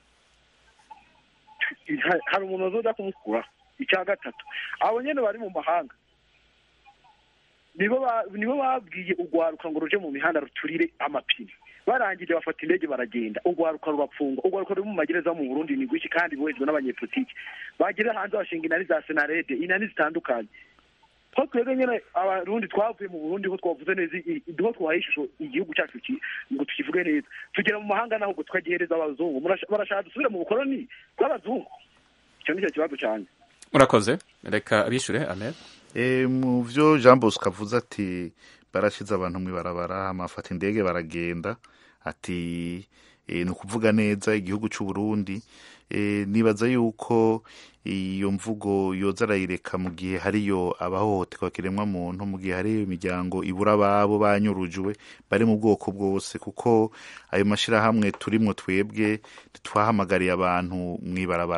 I: Ha- hari umuntu uzoza kumukuraho icya gatatu abo nyine bari mu mahanga nibo ba- nibo babwiye urwaruka ngo ruje mu mihanda ruturire amapine barangije bafata indege baragenda urwaruka rurapfungwa urwaruka ruri mu magereza mu burundi ni rwinshi kandi bohejwe n'abanyepolitiki bagera hanze bashinga inani za senarede inani zitandukanye ko twebwe nyine abarundi twavuye mu burundi ho twavuze neza i- i- ho twahaye ishusho igihugu cyacu ki- ngo tukivuge neza tugera mu mahanga naho ngo tukagihereza abazungu Murasha- barashaka dusubire mu bukoloni bw'abazungu icyo ni cyo kibazo cyane
A: murakoze reka abishure amen
F: E, mu vyo Jean Bosco avuze ati barashize abantu mw'ibarabara amafata indege baragenda ati e, ni ukuvuga neza igihugu c'u Burundi e, nibaza yuko iyo mvugo yoza arayireka mu gihe hariyo abahohoterwa kiremwa muntu mu gihe hariyo imiryango ibura ababo banyurujwe bari mu bwoko bwose kuko ayo mashirahamwe turimwo twebwe twahamagariye abantu mw'ibarabara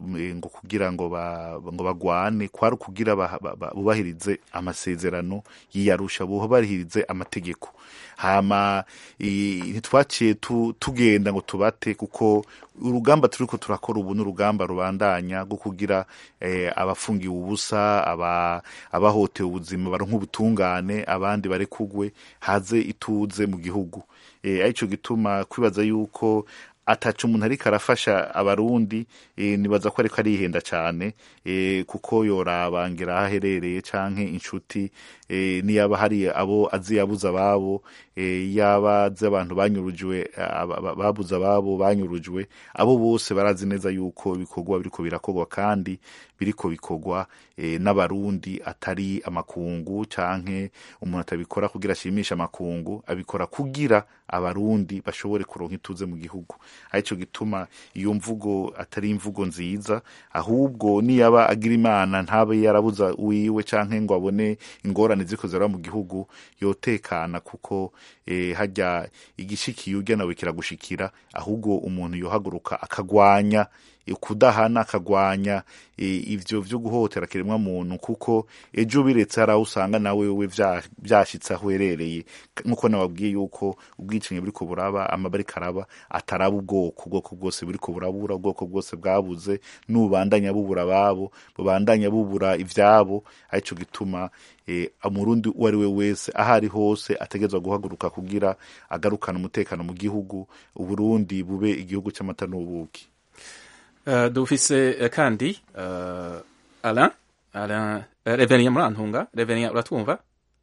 F: eh, ngo kugira ngo ba, ngo bagwane kwari kugira ba- ba- ba- bubahirize amasezerano yiyarusha bubahirize amategeko hama i- ntitwaciye tu- tugenda ngo tubate kuko urugamba turiko turakora ubu n'urugamba rubandanya rwo kugira eh, abafungiwe ubusa aba abahotewe ubuzima baronka ubutungane abandi barekugwe haze ituze mu gihugu eh, arico gituma kwibaza yuko ataca umuntu ariko arafasha abarundi eh, nibaza ko ariko arihenda cyane eh, kuko yorabangira aho aherereye canke inshuti eh, niyaba hari abo azi yabuze ababo eh, yaba azi abantu banyurujwe aba- aba- babuze ababo banyurujwe abo bose barazi neza yuko ibikorwa biriko birakorwa kandi biriko bikorwa eh, n'abarundi atari amakungu canke umuntu atabikora kugira ashimishe amakungu abikora kugira abarundi bashobore kuronka ituze mu gihugu arico gituma iyo mvugo atari imvugo nziza ahubwo niyaba agira imana ntabe yarabuza wiwe canke ngo abone ingorane ziko ziraba mu gihugu yotekana kuko eh, harya igishikiye urya nawe kiragushikira ahubwo umuntu yohaguruka akagwanya kudahana akagwanya eh, ivyo vyo guhotera kiremwa muntu kuko ejo biretse hari aho usanga nawe we vya- vyashitse aho uherereye nkuko nababwiye yuko ubwicanyi buriko buraba amabari karaba ataraba ubwoko ubwoko bwose buriko burabura ubwoko bwose bwabuze n'ubandanya bubura ababo bubandanya bubura ivyabo arico gituma eh, umurundi uwo ari we wese aho ari hose ategerezwa guhaguruka kugira agarukana umutekano mu gihugu uburundi bube igihugu c'amata n'ubuki
A: Uh, dufise uh, kandi uh, Alain Alain uh, Reverien Murantunga Reverien uratwumva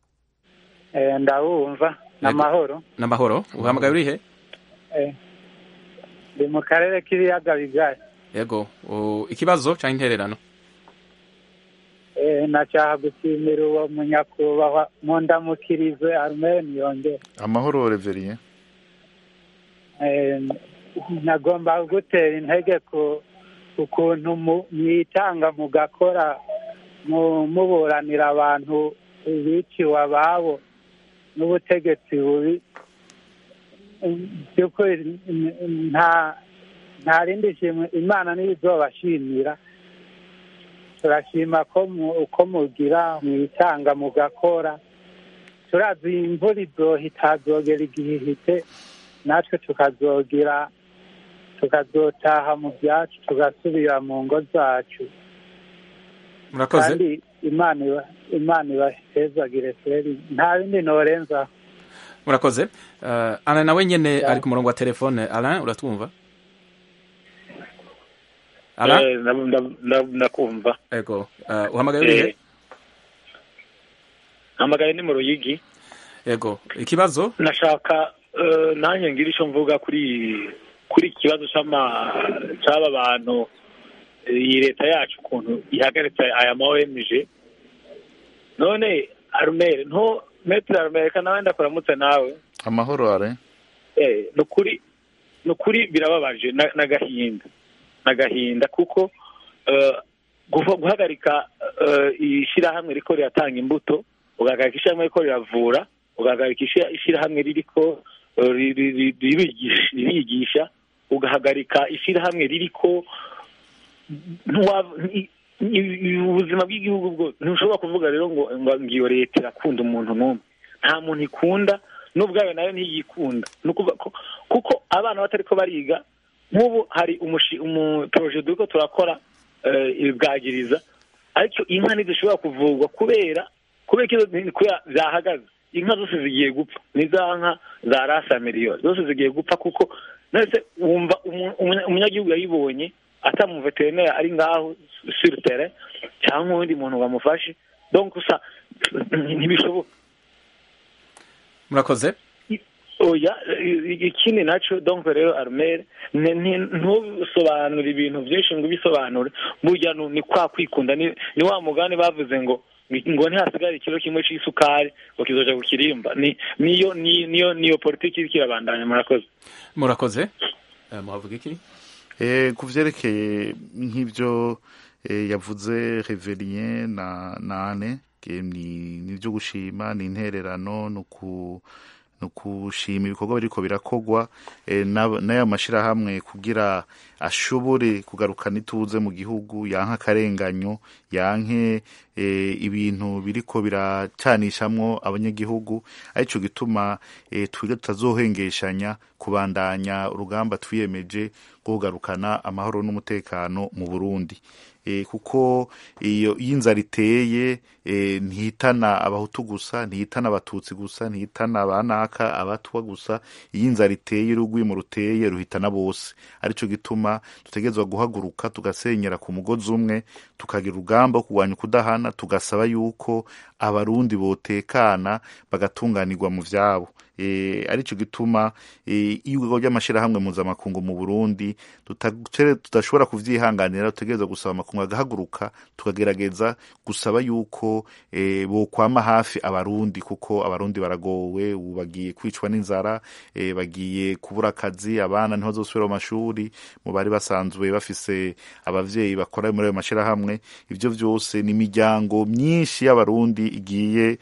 J: Eh, ndabumva n'amahoro
A: n'amahoro uhamagaye urihe
J: Eh, ndi mu karere k'ibiyaga bigari
A: yego uh, ikibazo canke intererano
J: Eh, nashaka gushimira uwo munyakubahwa mundamukirize armeni yongera
F: amahoro reverien
J: Eh, nagomba gutera intege ku ukuntu mu- mwitanga mugakora mu- muburanira abantu biciwe ababo n'ubutegetsi bubi by'ukuri n- n- nta nta rindi shimwe imana niyo izobashimira turashima ko mu- uko mugira mwitanga mugakora turazi imvura izohita hazogera igihe ihite natwe tukazogira tukazotaha mu byacu tugasubira mu ngo zacu
A: murakoze
J: kandi imana iba imana ibahezagire feri nta bindi norenzaho
A: murakoze uh, Alain nawe nyene
J: Ya.
A: ari ku murongo wa telefone Alain uratwumva Alain
K: Eh, ndab- ndab- ndab- ndakumva
A: yego uh, uhamagaye urihe
K: Eh, mpamagaye ni mu ruyigi
A: yego ikibazo
K: nashaka eh, nanjye ngira icyo mvuga kuri kuri iki kibazo c'ama c'aba bantu eh, iyi leta yacu ukuntu ihagaritse aya ma ONG none arumere nto metre arumere reka nawe ndakuramutse nawe
F: amahoro are
K: eh ni ukuri ni ukuri birababaje na- n'agahinda n'agahinda kuko eh, guha- guhagarika eh, ishyirahamwe riko riratanga imbuto ugahagarika ishyirahamwe riko riravura ugahagarika ishyira- ishyirahamwe ririko eh, ri- ri- ri- ririgisha- ririgisha ugahagarika ishyirahamwe ririko ntiwa- ni- ni- ubuzima bw'igihugu bwose ntushobora kuvuga rero ngo ngo ngiyo leta irakunda umuntu n'umwe nta muntu ikunda n'ubwayo nayo ntiyikunda ni ukuvuga ko kuko abana batariko bariga nk'ubu hari umushi umuporoje turiko turakora eh, bwagiriza ariko inka ntizishobora kuvurwa kubera kubera ko izo- kubera zahagaze inka zose zigiye gupfa ni za nka za rasa miliyoni zose zigiye gupfa kuko nese wumva umu- umunya- umunyagihugu yayibonye atamuveterineri ari ngaho sur terrain cyangwa uwundi muntu bamufashe donc gusa ntibishoboka
A: murakoze
K: oya i- ikindi naco donc rero armere ne- ni- ntusobanure ibintu byinshi ngo ubisobanure burya nu- ni kwa kwikunda ni ni wa mugani bavuze ngo ngo ntihasigare ikiro kimwe c'isukari ngo kizoja ku kirimba ni niyo ni- niyo niyo politiki iriko irabandanya murakoze
A: murakoze uh, muhavuga iki
F: Eh, ku vyerekeye nk'ivyo eh, yavuze Reverien na nane ni ni vyo gushima ni intererano nuku ni ukushima ibikorwa biriko birakogwa eh, n'ab- n'aya mashirahamwe kugira ashobore kugarukana ituze mu gihugu yanke akarenganyo yanke eh, ibintu biriko biracanishamwo abanyagihugu arico gituma eh, twiga tutazohengeshanya kubandanya urugamba twiyemeje rwo kugarukana amahoro n'umutekano mu Burundi e, kuko iyo iyo inzara iteye e, ntihitana abahutu gusa ntihitana abatutsi gusa ntihitana abanaka abatwa gusa iyo inzara iteye urugwimo ruteye ruhitana bose arico gituma dutegerezwa guhaguruka tugasenyera ku mugozi umwe tukagira urugamba wo kurwanya ukudahana tugasaba yuko abarundi botekana bagatunganirwa mu vyabo e, arico gituma e, iyo ry'amashirahamwe mpuzamakungu mu Burundi tutacere- tudashobora kuvyihanganira tutegerezwa gusaba amakungu agahaguruka tukagerageza gusaba yuko e, bokwama hafi abarundi kuko abarundi baragowe ubu bagiye kwicwa n'inzara e, bagiye kubura akazi abana ntibazosubira mu mashuri mu bari basanzwe bafise abavyeyi bakora muri ayo mashirahamwe ivyo vyose ni imiryango myinshi y'abarundi igiye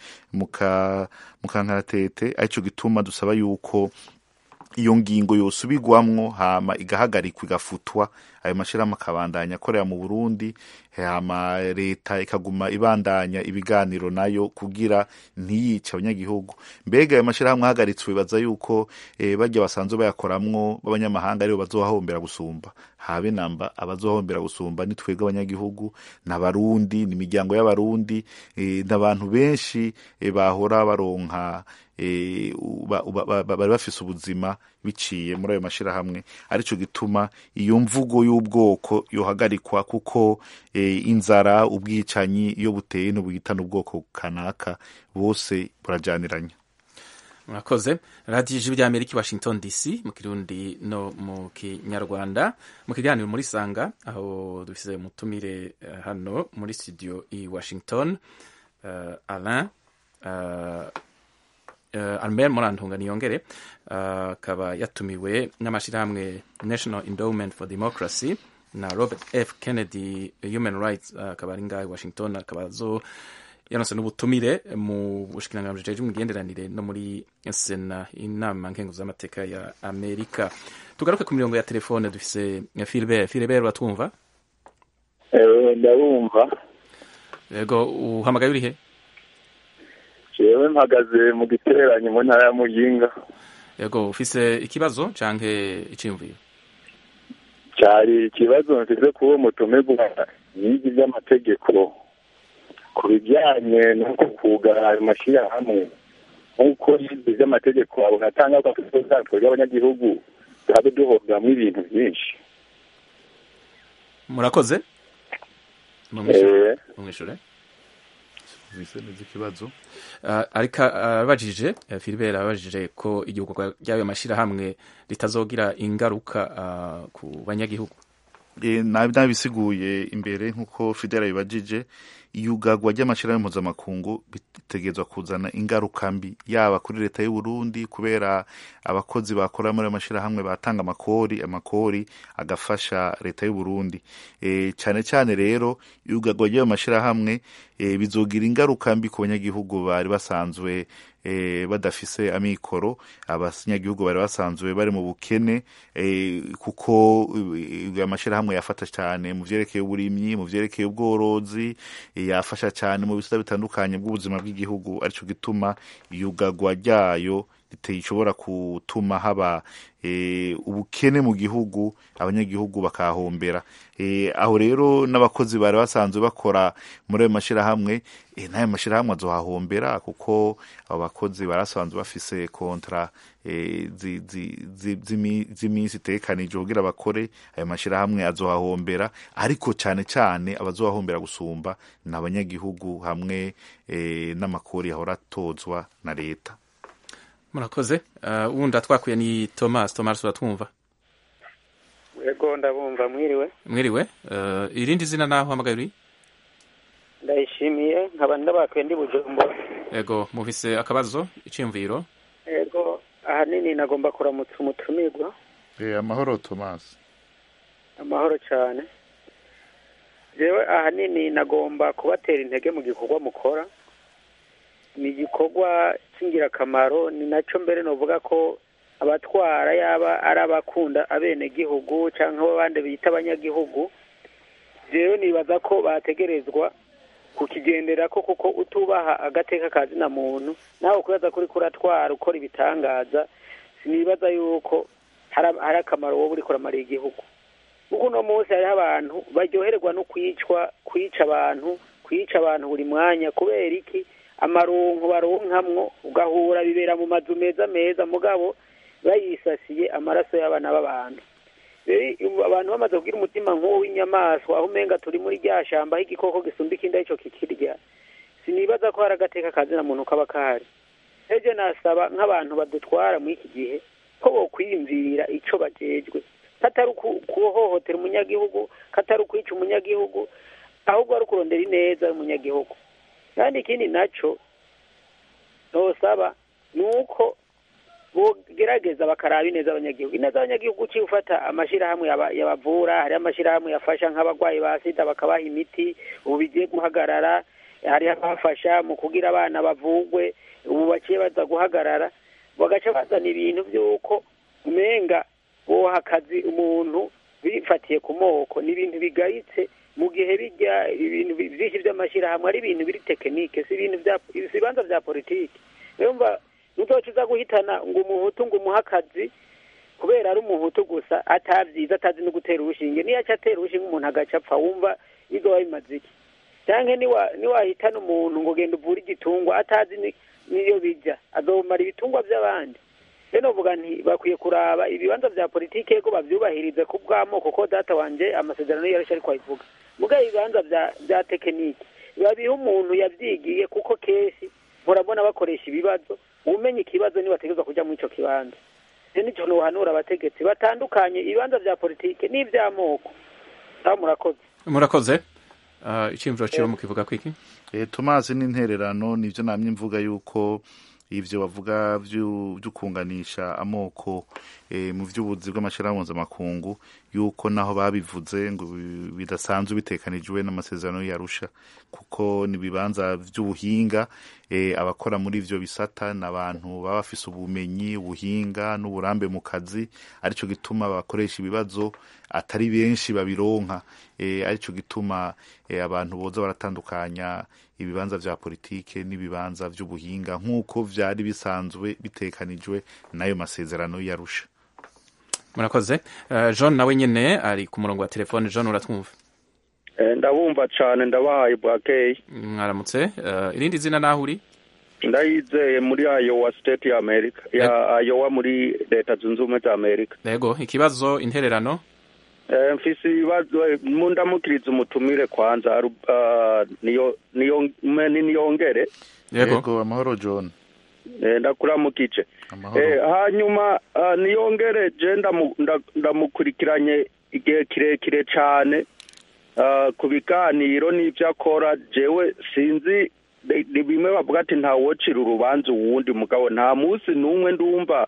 F: muka mukankaratete arico gituma dusaba yuko iyo ngingo yosubirwamwo hama igahagarikwa igafutwa ayo mashirahamwe akabandanya akorera mu Burundi hama leta ikaguma ibandanya ibiganiro nayo kugira ntiyice abanyagihugu mbega ayo mashirahamwe ahagaritswe bibaza yuko eh, barya basanzwe bayakoramwo b'abanyamahanga aribo bazohahombera gusumba habe namba abazohombera gusumba ni twebwe abanyagihugu n'abarundi n'imiryango y'abarundi eh, n'abantu benshi eh, bahora baronka eh, uba- uba- ba- ba- bari bafise ubuzima biciye muri ayo mashirahamwe arico gituma iyo mvugo y'ubwoko yohagarikwa kuko eh, inzara ubwicanyi iyo buteye n'ubuhitana ubwoko kanaka bose burajaniranya
A: murakoze radiyo ijwi ry'amerika i washington dc mu kirundi no mu kinyarwanda mu kiganiro muri sanga aho dufise umutumire eh, hano muri studio i washington uh, alain uh, uh, albert murantunga niyongere uh, akaba yatumiwe n'amashyirahamwe national endowment for democracy na robert f kennedy human rights uh, akaba ari ngaho i washington akaba azo yanose n'ubutumire mu bushikiranganji bujejwe imigenderanire no muri sena inama nkenguzamateka ya amerika tugaruke ku mirongo ya telefone dufise filibert filibert uratwumva
L: ndabumva
A: yego uhamagaye urihe
L: jewe mpagaze mu giteranyo mu ntara ya muyinga
A: yego ufise ikibazo canke iciyumviro
L: cyari ikibazo mfise kuba mutumirwa n'igi by'amategeko ku bijyanye n'uko kugara ayo mashyirahamwe nk'uko yize by'amategeko abona atanga ko twebwe abanyagihugu tuhabe duhobwamo ibintu byinshi
A: murakoze
L: Eh.
A: mumwishure
F: Vise neza ikibazo
A: Uh, ariko abajije uh, Philibert abajije ko igihugu ry'ayo mashyirahamwe ritazogira ingaruka uh, ku banyagihugu
F: e, nabisiguye imbere nk'uko fidela bibajije iyugagwa ry'amashyirahamwe mpuzamakungu bitegerezwa kuzana ingaruka mbi yaba kuri leta y'u Burundi kubera abakozi bakora muri ayo mashyirahamwe batanga amakori amakori agafasha leta y'u Burundi e, cyane cyane rero iyugagwa ry'ayo mashyirahamwe e, bizogira ingaruka mbi ku banyagihugu bari basanzwe e, badafise amikoro abanyagihugu bari basanzwe bari mu bukene e, kuko e, amashyirahamwe yafata cyane mu vyerekeye uburimyi mu vyerekeye ubworozi e, yafasha cyane mu bisata bitandukanye bw'ubuzima bw'igihugu arico gituma iyugagwa ryayo ishobora gutuma haba e, ubukene mu gihugu abanyagihugu bakahombera e, aho rero n'abakozi bari basanzwe bakora muri ayo mashyirahamwe e, n'ayo mashyirahamwe azohahombera kuko abo bakozi barasanzwe bafise kontra e, z'iminsi itekanije kugira bakore ayo mashyirahamwe azohahombera ariko cyane cyane abazohahombera gusumba ni abanyagihugu hamwe e, n'amakori yahora atozwa na leta
A: murakoze uh, wundi twakwiye ni thomas thomas uratwumva
M: yego ndabumva mwiriwe
A: mwiriwe uh, irindi zina naho hamagaye uri
M: ndayishimiye nkaba ndabakwiye ndi bujumbura
A: yego mufise akabazo iciyumviro
M: yego ahanini nagomba kuramutsa umutumirwa
F: e, amahoro thomas
M: amahoro cyane jewe ahanini nagomba kubatera intege mu gikorwa mukora ni igikorwa cy'ingirakamaro ni nacyo mbere novuga ko abatwara yaba ari abakunda abenegihugu cyangwa abandi bita abanyagihugu rero nibaza ko bategerezwa kukigendera ko kuko utubaha agateka ka zina muntu nawe kubaza kuri kuratwara ukora ibitangaza sinibaza yuko hari hari akamaro wowe uriko uramariye igihugu kuko uno munsi hariho abantu baryoherwa no kwicwa kwica abantu kwica abantu buri mwanya kubera iki amaronko baronkamwo ugahura bibera mu mazu meza meza mugabo bayisasiye amaraso y'abana b'abantu rero abantu bamaze kugira umutima nk'uwo w'inyamaswa aho umenga turi muri rya shamba aho igikoko gisumba ikindi aricyo kikirya sinibaza ko hari agateka kazina muntu kaba kahari ejo nasaba nk'abantu badutwara muri iki gihe ko bokwiyumvira icyo bajejwe katari kuhohotera umunyagihugu katari ukwica umunyagihugu ahubwo ari ukurondera ineza y'umunyagihugu kandi ikindi nacyo nosaba ni uko bogerageza bakaraba ineza abanyagihugu ineza abanyagihugu uciye ufata amashyirahamwe yabavura hari amashyirahamwe yafasha nk'abarwayi ba sida bakabaha imiti ubu bigiye guhagarara hari abafasha mu kugira abana bavugwe ubu baciye baza guhagarara bagaca bazana ibintu by'uko umenga boha akazi umuntu bifatiye ku moko ni ibintu bigayitse mu gihe bijya ibintu byinshi by'amashyirahamwe ari ibintu biri tekinike si ibintu bya si ibibanza bya politiki rero mba nutoca uza guhitana ngo umuhutu ngo umuhe akazi kubera ari umuhutu gusa atabyiza atazi no gutera urushinge niyo aca atera urushinge umuntu agaca apfa wumva bizoba bimaze iki cyangwa niwahitana umuntu ngo genda uvure igitungwa atazi niyo bijya azomara ibitungwa by'abandi rero novuga nti bakwiye kuraba ibibanza bya politiki ko babyubahirize ku bw'amoko ko data wanje amasezerano yarishe ariko ayivuga mugabo ibibanza bya tekiniki babiha umuntu yabyigiye kuko kenshi murabona bakoresha ibibazo umenya ikibazo niba bategerezwa kujya muri icyo kibanza rero nicyo ntuhanura abategetsi batandukanye ibibanza bya politiki n'iby'amoko aho murakoze
A: murakoze icyumviro kiriho mukivuga kwiki
F: tomasi n'intererano nibyo namye mvuga yuko ibyo bavuga byo kunganisha amoko mu by'ubuzi bw'amashyirahamwe mpuzamakungu yuko naho babivuze ngo bidasanzwe bitekanijwe n'amasezerano yarusha kuko ni ibibanza by'ubuhinga abakora muri ibyo bisata ni abantu baba bafise ubumenyi ubuhinga n'uburambe mu kazi aricyo gituma bakoresha ibibazo atari benshi babironka aricyo gituma abantu boza baratandukanya ibibanza vya politike n'ibibanza vy'ubuhinga nk'uko vyari bisanzwe bitekanijwe n'ayo masezerano yarusha
A: murakoze uh, john nawe nyene ari ku murongo wa telefone john uratwumva
N: ndabumva cane ndabahaye bwakeye
A: mwaramutse uh, irindi zina naho uri
N: ndayizeye muri Iowa state ya America ya Iowa muri leta zunze ubumwe za Amerika
A: yego ikibazo intererano
N: mfise ibibazo mundamukiriza umutumire kwanza niyo niyo niyongere
F: yego amahoro john
N: ndakuramukije hanyuma niyongere je ndamukurikiranye igihe kirekire cyane ku biganiro n'ibyo akora jewe sinzi ni bimwe bavuga ati ntawocira urubanza uwundi mugabo nta munsi n'umwe ndumva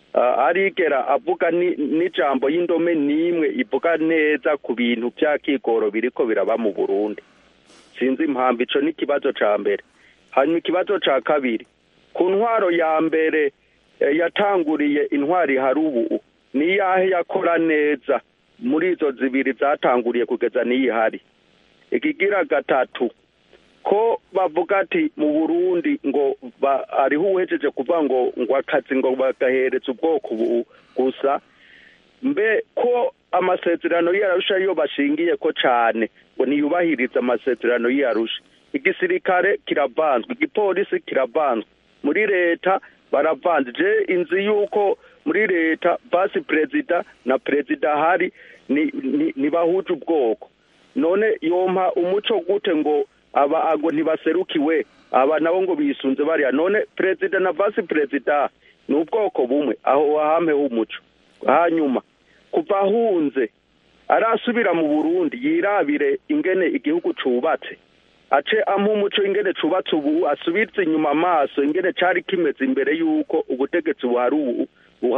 N: arigera avuga n'ijambo y'indome n'imwe ivuga neza ku bintu bya kigoro biriko biraba mu burundi sinzi impamvu ico ni ikibazo ca mbere hanyuma ikibazo ca kabiri ku ntwaro ya mbere yatanguriye intwari hari ubu ni iyahe yakora neza muri izo zibiri zatanguriye kugeza n'iyi hari ikigira gatatu ko bavuga ati mu burundi ngo hariho uwuhejeje kuvuga ngo ngo akazi ngo bagahereza ubwoko gusa mbe ko amasezerano y'arusha yo bashingiye ko cyane ngo ntiyubahirize amasezerano y'arusha igisirikare kiravanzwe igipolisi kiravanzwe muri leta baravanze je inzi yuko muri leta vasi perezida na perezida hari ntibahuje ubwoko none yompa umuco gute ngo aba ago ntibaserukiwe aba nabo ngo bisunze bariya none perezida na vasi perezida ni ubwoko bumwe aho wahampeho umuco hanyuma kuva ahunze arasubira mu burundi yirabire ingene igihugu cubatse ace ampa umuco ingene cubatse ubu asubize inyuma amaso ingene cari kimeze imbere y'uko ubutegetsi buhari ubu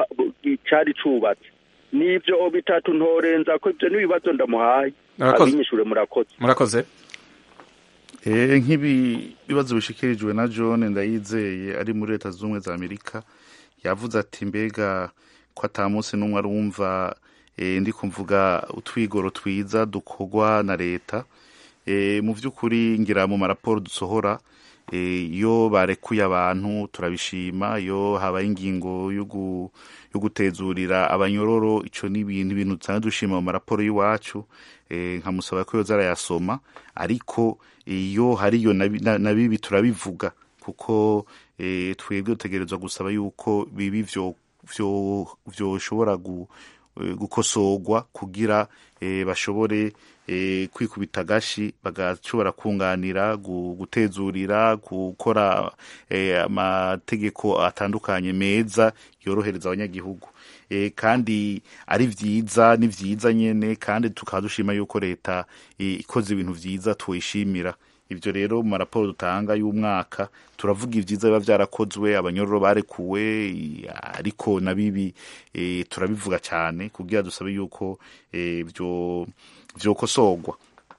N: cari cubatse nivyo bitatu ntorenza ko ivyo n'ibibazo ndamuhaye abinyishure murakoze
A: murakoze
F: Eh, nk'ibi bibazo bishikirijwe na John ndayizeye ari muri leta zunze ubumwe za Amerika yavuze ati mbega ko ata munsi n'umwe arumva eh, ndi kumvuga utwigoro twiza dukorwa na leta eh, mu by'ukuri ngira mu maraporo dusohora eh, iyo barekuye abantu turabishima iyo habaye ingingo yo gu- yo gutezurira abanyororo ico ni ibintu ibintu dusanzwe dushima mu maraporo y'iwacu eh, nkamusaba ko yoza arayasoma ariko iyo hariyo na bi- na na bibi turabivuga kuko eh, twebwe dutegerezwa gusaba yuko bibi vyo vyo vyoshobora gu, eh, gukosorwa kugira eh, bashobore eh, kwikubita agashi bagashobora kunganira gu- gutezurira gukora eh, amategeko atandukanye meza yorohereza abanyagihugu eh, kandi ari vyiza ni vyiza nyene kandi tukaba dushima yuko leta eh, ikoze ibintu vyiza tuyishimira ivyo rero mu maraporo dutanga y'umwaka turavuga ivyiza biba vyarakozwe abanyororo barekuwe i- ariko na bibi eh, turabivuga cane kugira dusabe yuko eh, vyo vyokosorwa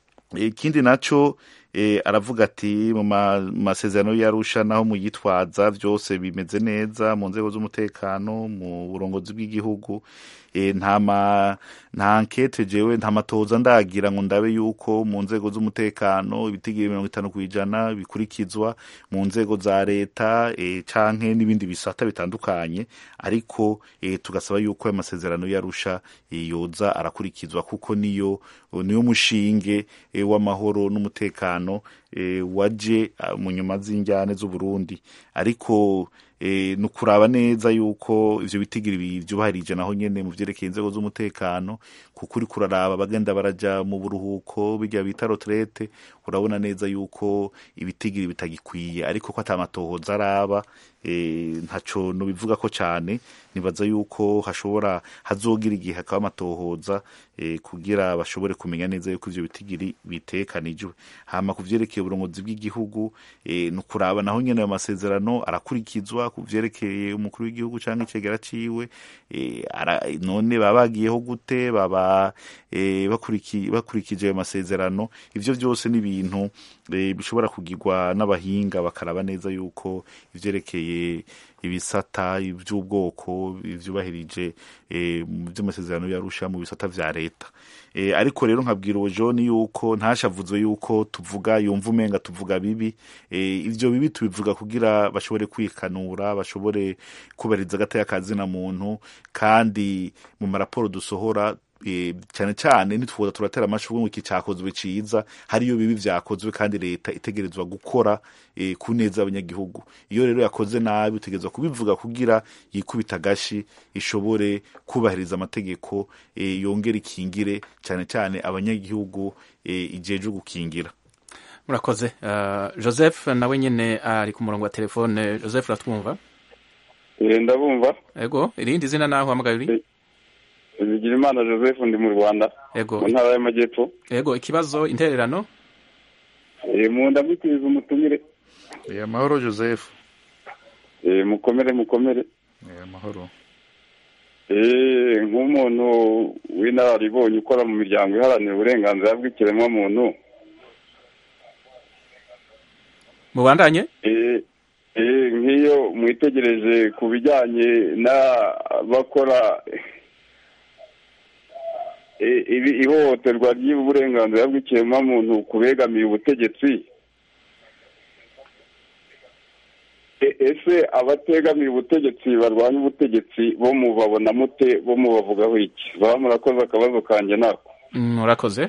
F: ikindi naco eh, aravuga ati mu ma- masezerano y'arusha naho muyitwaza vyose bimeze neza mu nzego z'umutekano mu burongozi bw'igihugu eh, nta ma nta nkete jewe nta matoza ndagira ngo ndabe yuko mu nzego z'umutekano ibitigiri mirongo itanu kw'ijana bikurikizwa mu nzego za leta eh, canke n'ibindi bisata bitandukanye ariko eh, tugasaba yuko ayo masezerano y'arusha eh, yoza arakurikizwa kuko niyo niyo mushinge eh, w'amahoro n'umutekano eh, waje ah, mu nyuma z'injyane z'uburundi ariko eh, ni ukuraba neza yuko ivyo bitigiri bi- vyubahirije naho nyene mu vyerekeye inzego z'umutekano kuko uriko uraraba bagenda baraja mu buruhuko birya bita retraite urabona neza yuko ibitigiri bitagikwiye ariko ko ata matohoza araba eh, ntaco nobivuga ko cane nibaza yuko hashobora hazogira igihe hakaba amatohoza eh, kugira bashobore kumenya neza yuko ivyo bitigiri bitekanijwe hama ku vyerekeye uburongozi bw'igihugu eh, ni ukuraba naho nyene ayo masezerano arakurikizwa ku vyerekeye umukuru w'igihugu canke icegera ciwe eh, ara, none baba bagiyeho gute baba eh, bakuriki, bakurikije ayo masezerano ivyo vyose ni ibintu eh, bishobora kugirwa n'abahinga bakaraba neza yuko ivyerekeye ibisata ivy'ubwoko ivyubahirije eh, mu vy'amasezerano yarusha mu bisata vya leta eh, ariko rero nkabwira uwo John yuko ntashavuzwe yuko tuvuga yumva umenga tuvuga bibi eh, ivyo bibi tubivuga kugira bashobore kwikanura bashobore kubahiriza agateka kazina muntu kandi mu maraporo dusohora eh, cyane cyane ntitwoza turatera amashurwe ngo iki cyakozwe ciza hariyo bibi vyakozwe kandi leta itegerezwa gukora eh, ku neza y'abanyagihugu iyo rero yakoze nabi utegerezwa kubivuga kugira yikubita agashi ishobore kubahiriza amategeko eh, yongera ikingire cyane cyane abanyagihugu eh, ijeje gukingira
A: murakoze uh, joseph nawe nyene ari ku murongo wa telefone joseph uratwumva
L: ndabumva
A: ego irindi zina naho uhamagaye uri
L: bigira imana joseph ndi mu rwanda
A: ego
L: mu ntara y'amajyepfo
A: ego ikibazo intererano
L: Eh, mu ndamukiriza umutumire
F: eh, amahoro joseph
L: Eh, mukomere mukomere
F: eh, amahoro
L: Eh, nk'umuntu w'inararibonye ukora mu miryango iharanira uburenganzira bw'ikiremwamuntu
A: mubandanye
L: Eh, eh, nk'iyo mwitegereje ku bijyanye n'abakora eh, ibi- ihohoterwa ry'uburenganzira bw'ikiremwamuntu ku begamiye ubutegetsi E- ese abategamiye ubutegetsi barwanya ubutegetsi bo mubabona mute bo mubavugaho iki baba murakoze akabazo kanjye nako
A: murakoze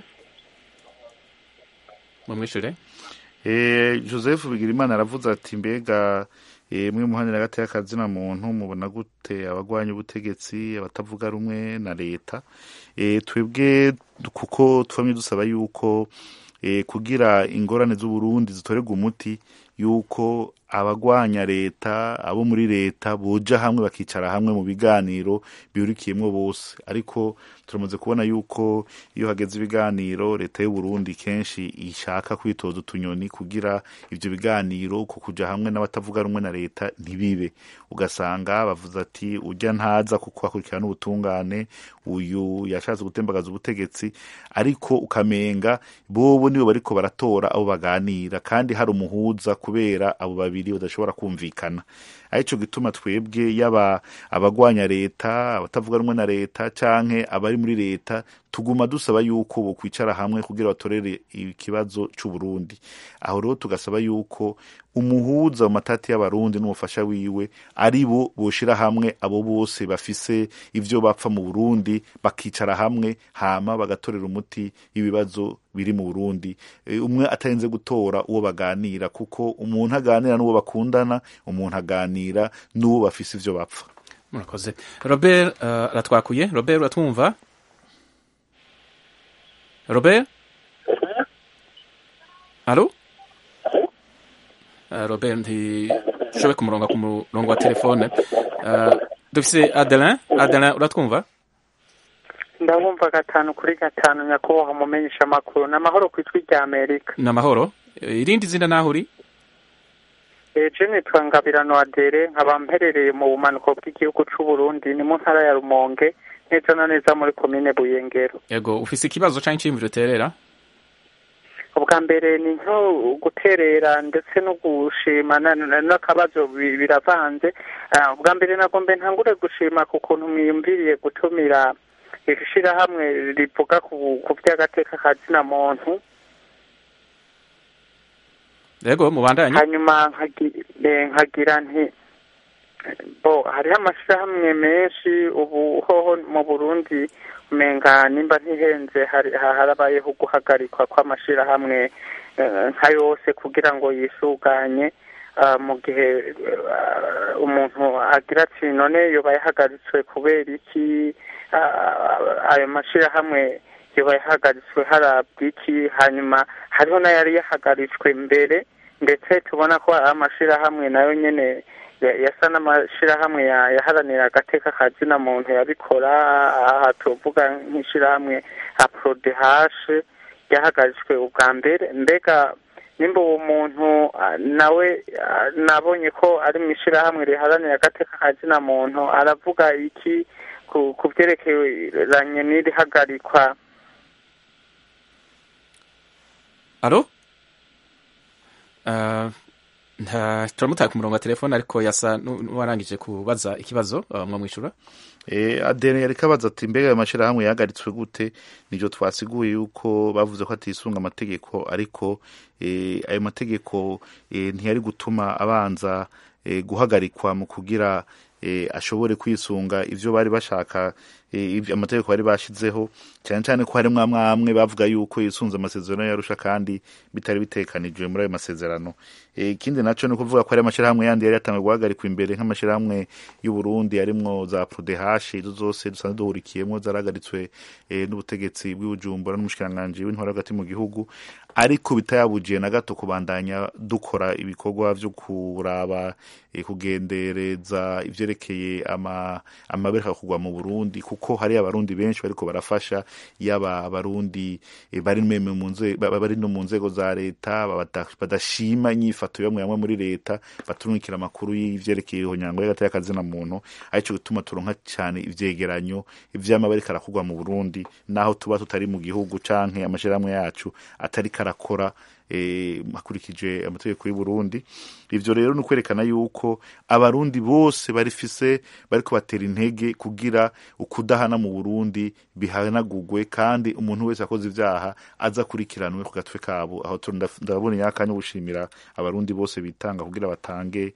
A: mumwishure
F: Eh, Joseph Bigirimana aravuze ati mbega eh, mwe muhanira hagati y'akazina muntu mubona gute abagwanya ubutegetsi abatavuga rumwe na leta eh, twebwe kuko twamye dusaba yuko eh, kugira ingorane z'Uburundi zitorerwa umuti yuko abagwanya leta abo muri leta boja hamwe bakicara hamwe mu biganiro bihurikiyemwo bose ariko turamaze kubona yuko iyo hageze ibiganiro leta y'u Burundi kenshi ishaka kwitoza utunyoni kugira ivyo biganiro ko kuja hamwe n'abatavuga rumwe na leta ntibibe ugasanga bavuze ati ujya ntaza kuko akurikirana ubutungane uyu yashatse gutembagaza ubutegetsi ariko ukamenga bobo nibo bariko baratora abo baganira kandi hari umuhuza kubera abo babiri badashobora kumvikana arico gituma twebwe yaba abagwanya leta abatavuga rumwe na leta canke abari muri leta tuguma dusaba yuko bokwicara hamwe kugira batorere ikibazo c'uburundi aho rero tugasaba yuko umuhuza mu matati y'abarundi n'umufasha wiwe ari bo boshira hamwe abo bose bafise ivyo bapfa mu burundi bakicara hamwe hama bagatorera umuti ibibazo biri mu burundi e, umwe atarenze gutora uwo baganira kuko umuntu aganira n'uwo bakundana umuntu aganira n'uwo bafise ivyo bapfa
A: murakoze robert uh, aratwakuye robert uratwumva robert alo uh, robert ntishoboye kumuronga ku murongo wa telefone uh, dufise adelin adelin uratwumva
O: ndabumva gatanu kuri gatanu nyakubahwa mumenyesha amakuru ni amahoro ku ijwi rya amerika
A: ni amahoro irindi zina naho uri
O: eje nitwa ngabirano adere nkaba mperereye mu bumanuko bw'igihugu c'u Burundi ni mu ntara ya rumonge neza na neza muri komine buyengero
A: yego ufise ikibazo canke iciyumviro uterera
O: ubwa mbere ni nko guterera ndetse no gushima n'akabazo biravanze ubwa mbere nagombe ntangure gushima ku kuntu mwiyumviriye gutumira ishirahamwe rivuga ku vy'agateka ka zina muntu
A: yego mubandanye
O: hanyuma nkagira nti bo hariho amashirahamwe menshi ubu hoho mu burundi umenga nimba ntihenze harabayeho guhagarikwa kw'amashirahamwe nka yose kugira ngo yisuganye mu gihe umuntu agira ati none yoba yahagaritswe kubera iki ayo mashirahamwe yoba yahagaritswe harabwa iki hanyuma hariho n'ayari yahagaritswe mbere ndetse tubona ko amashirahamwe nayo nyene yasa n'amashirahamwe yaharanira agateka ka zina muntu yabikora aha tuvuga nk'ishirahamwe aprodehashe ryahagaritswe ubwa mbere mbega nimba uwo muntu nawe nabonye ko ari mu ishirahamwe riharanira agateka ka zina muntu aravuga iki ku byerekeranye n'iri hagarikwa
A: alo nta turamutaye ku murongo wa telefone ariko yasa n'uwarangije kubaza ikibazo mwamwishyura
F: adene yari kabaza ati mbega ayo mashyirahamwe yahagaritswe gute nibyo twasiguye yuko bavuze ko atisunga amategeko ariko ayo mategeko ntiyari gutuma abanza guhagarikwa mu kugira ashobore kwisunga ivyo bari bashaka amategeko bari bashizeho cyane cyane ko harimwo amwe amwe bavuga yuko yisunze amasezerano yarusha kandi bitari bitekanijwe muri ayo masezerano ikindi naco ni kuvuga ko hari amashirahamwe yandi yari yatanzwe guhagarikwa imbere nk'amashirahamwe y'u Burundi yarimwo za Prodehash izo zose dusanzwe duhurikiyemwo zarahagaritswe n'ubutegetsi bw'Ibujumbura n'umushikiranganji w'intwaro hagati mu gihugu ariko bitayabujiye na gato kubandanya dukora ibikorwa vyo kuraba kugendereza ivyerekeye amabereka kugwa mu Burundi kuko hari abarundi benshi bariko barafasha yaba abarundi bari bari no mu nzego za leta badashima inyifato yamwe yamwe muri leta baturungikira amakuru y'ivyerekeye ihonyango y'agati y'akazina muntu arico gituma turonka cyane ivyegeranyo ivyama bariko arakugwa mu Burundi naho tuba tutari mu gihugu canke amashirahamwe yacu atari karakora hakurikije amategeko y'u Burundi ivyo rero ni ukwerekana yuko abarundi bose barifise bariko batera intege kugira ukudahana mu Burundi bihanagurwe kandi umuntu wese akoze ivyaha aza kurikiranwe ku gatwe kabo aho ndabona yakanya gushimira abarundi bose bitanga kugira batange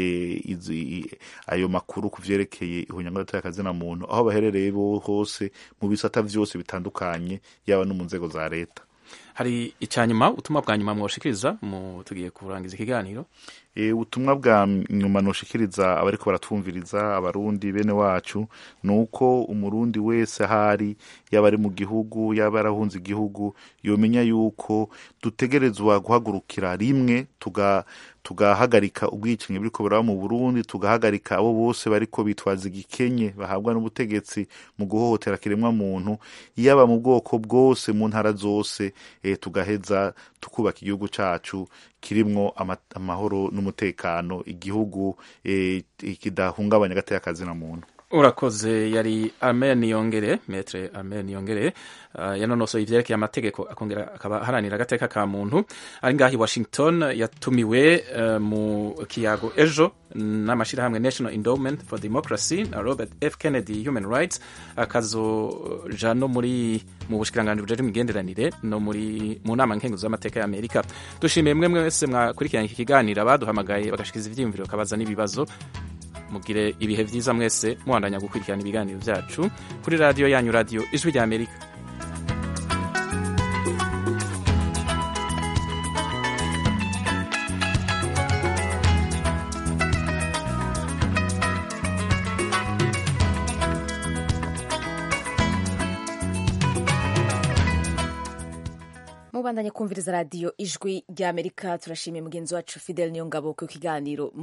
F: ayo makuru ku vyerekeye ihunyango y'akazina muntu aho baherereye hose mu bisata vyose bitandukanye yaba no mu nzego za leta
A: hari icya nyuma ubutumwa bwa nyuma mwoshikiriza mu tugiye kurangiza ikiganiro
F: ubutumwa bwa nyuma nushikiriza abariko baratwumviriza abarundi bene wacu ni uko umurundi wese ahari yaba ari mu gihugu yaba arahunze igihugu yomenya yuko dutegerezwa guhagurukira rimwe tuga tugahagarika ubwicanyi buriko buraba mu Burundi tugahagarika abo bose bariko bitwaza igikenye bahabwa n'ubutegetsi mu guhohotera kiremwa muntu yaba mu bwoko bwose mu ntara zose e, tugaheza tukubaka igihugu cacu kirimwo amahoro n'umutekano igihugu e, kidahungabanya agateka kazina muntu
A: urakoze yari amen yongere metre amen yongere uh, yanonosoye ivyerekeye amategeko akongera akaba aharanira agateka ka muntu ari ngaho i washington yatumiwe uh, mu kiyago ejo n'amashirahamwe national endowment for democracy na robert f kennedy human rights akazoja no muri mu bushikiranganji bujejwe imigenderanire no muri mu nama nkenguzo z'amateka ya amerika dushimiye mwe mwese mwakurikiranye iki kiganiro abaduhamagaye bagashikiza ivyiyumviro kabaza n'ibibazo mugire ibihe byiza mwese muhandanya gukurikirana ibiganiro byacu kuri radiyo yanyu radiyo ijwi rya amerika
P: mubandanye kumviriza radiyo ijwi rya amerika turashimiye mugenzi wacu fidel niyo ngabo ku kiganiro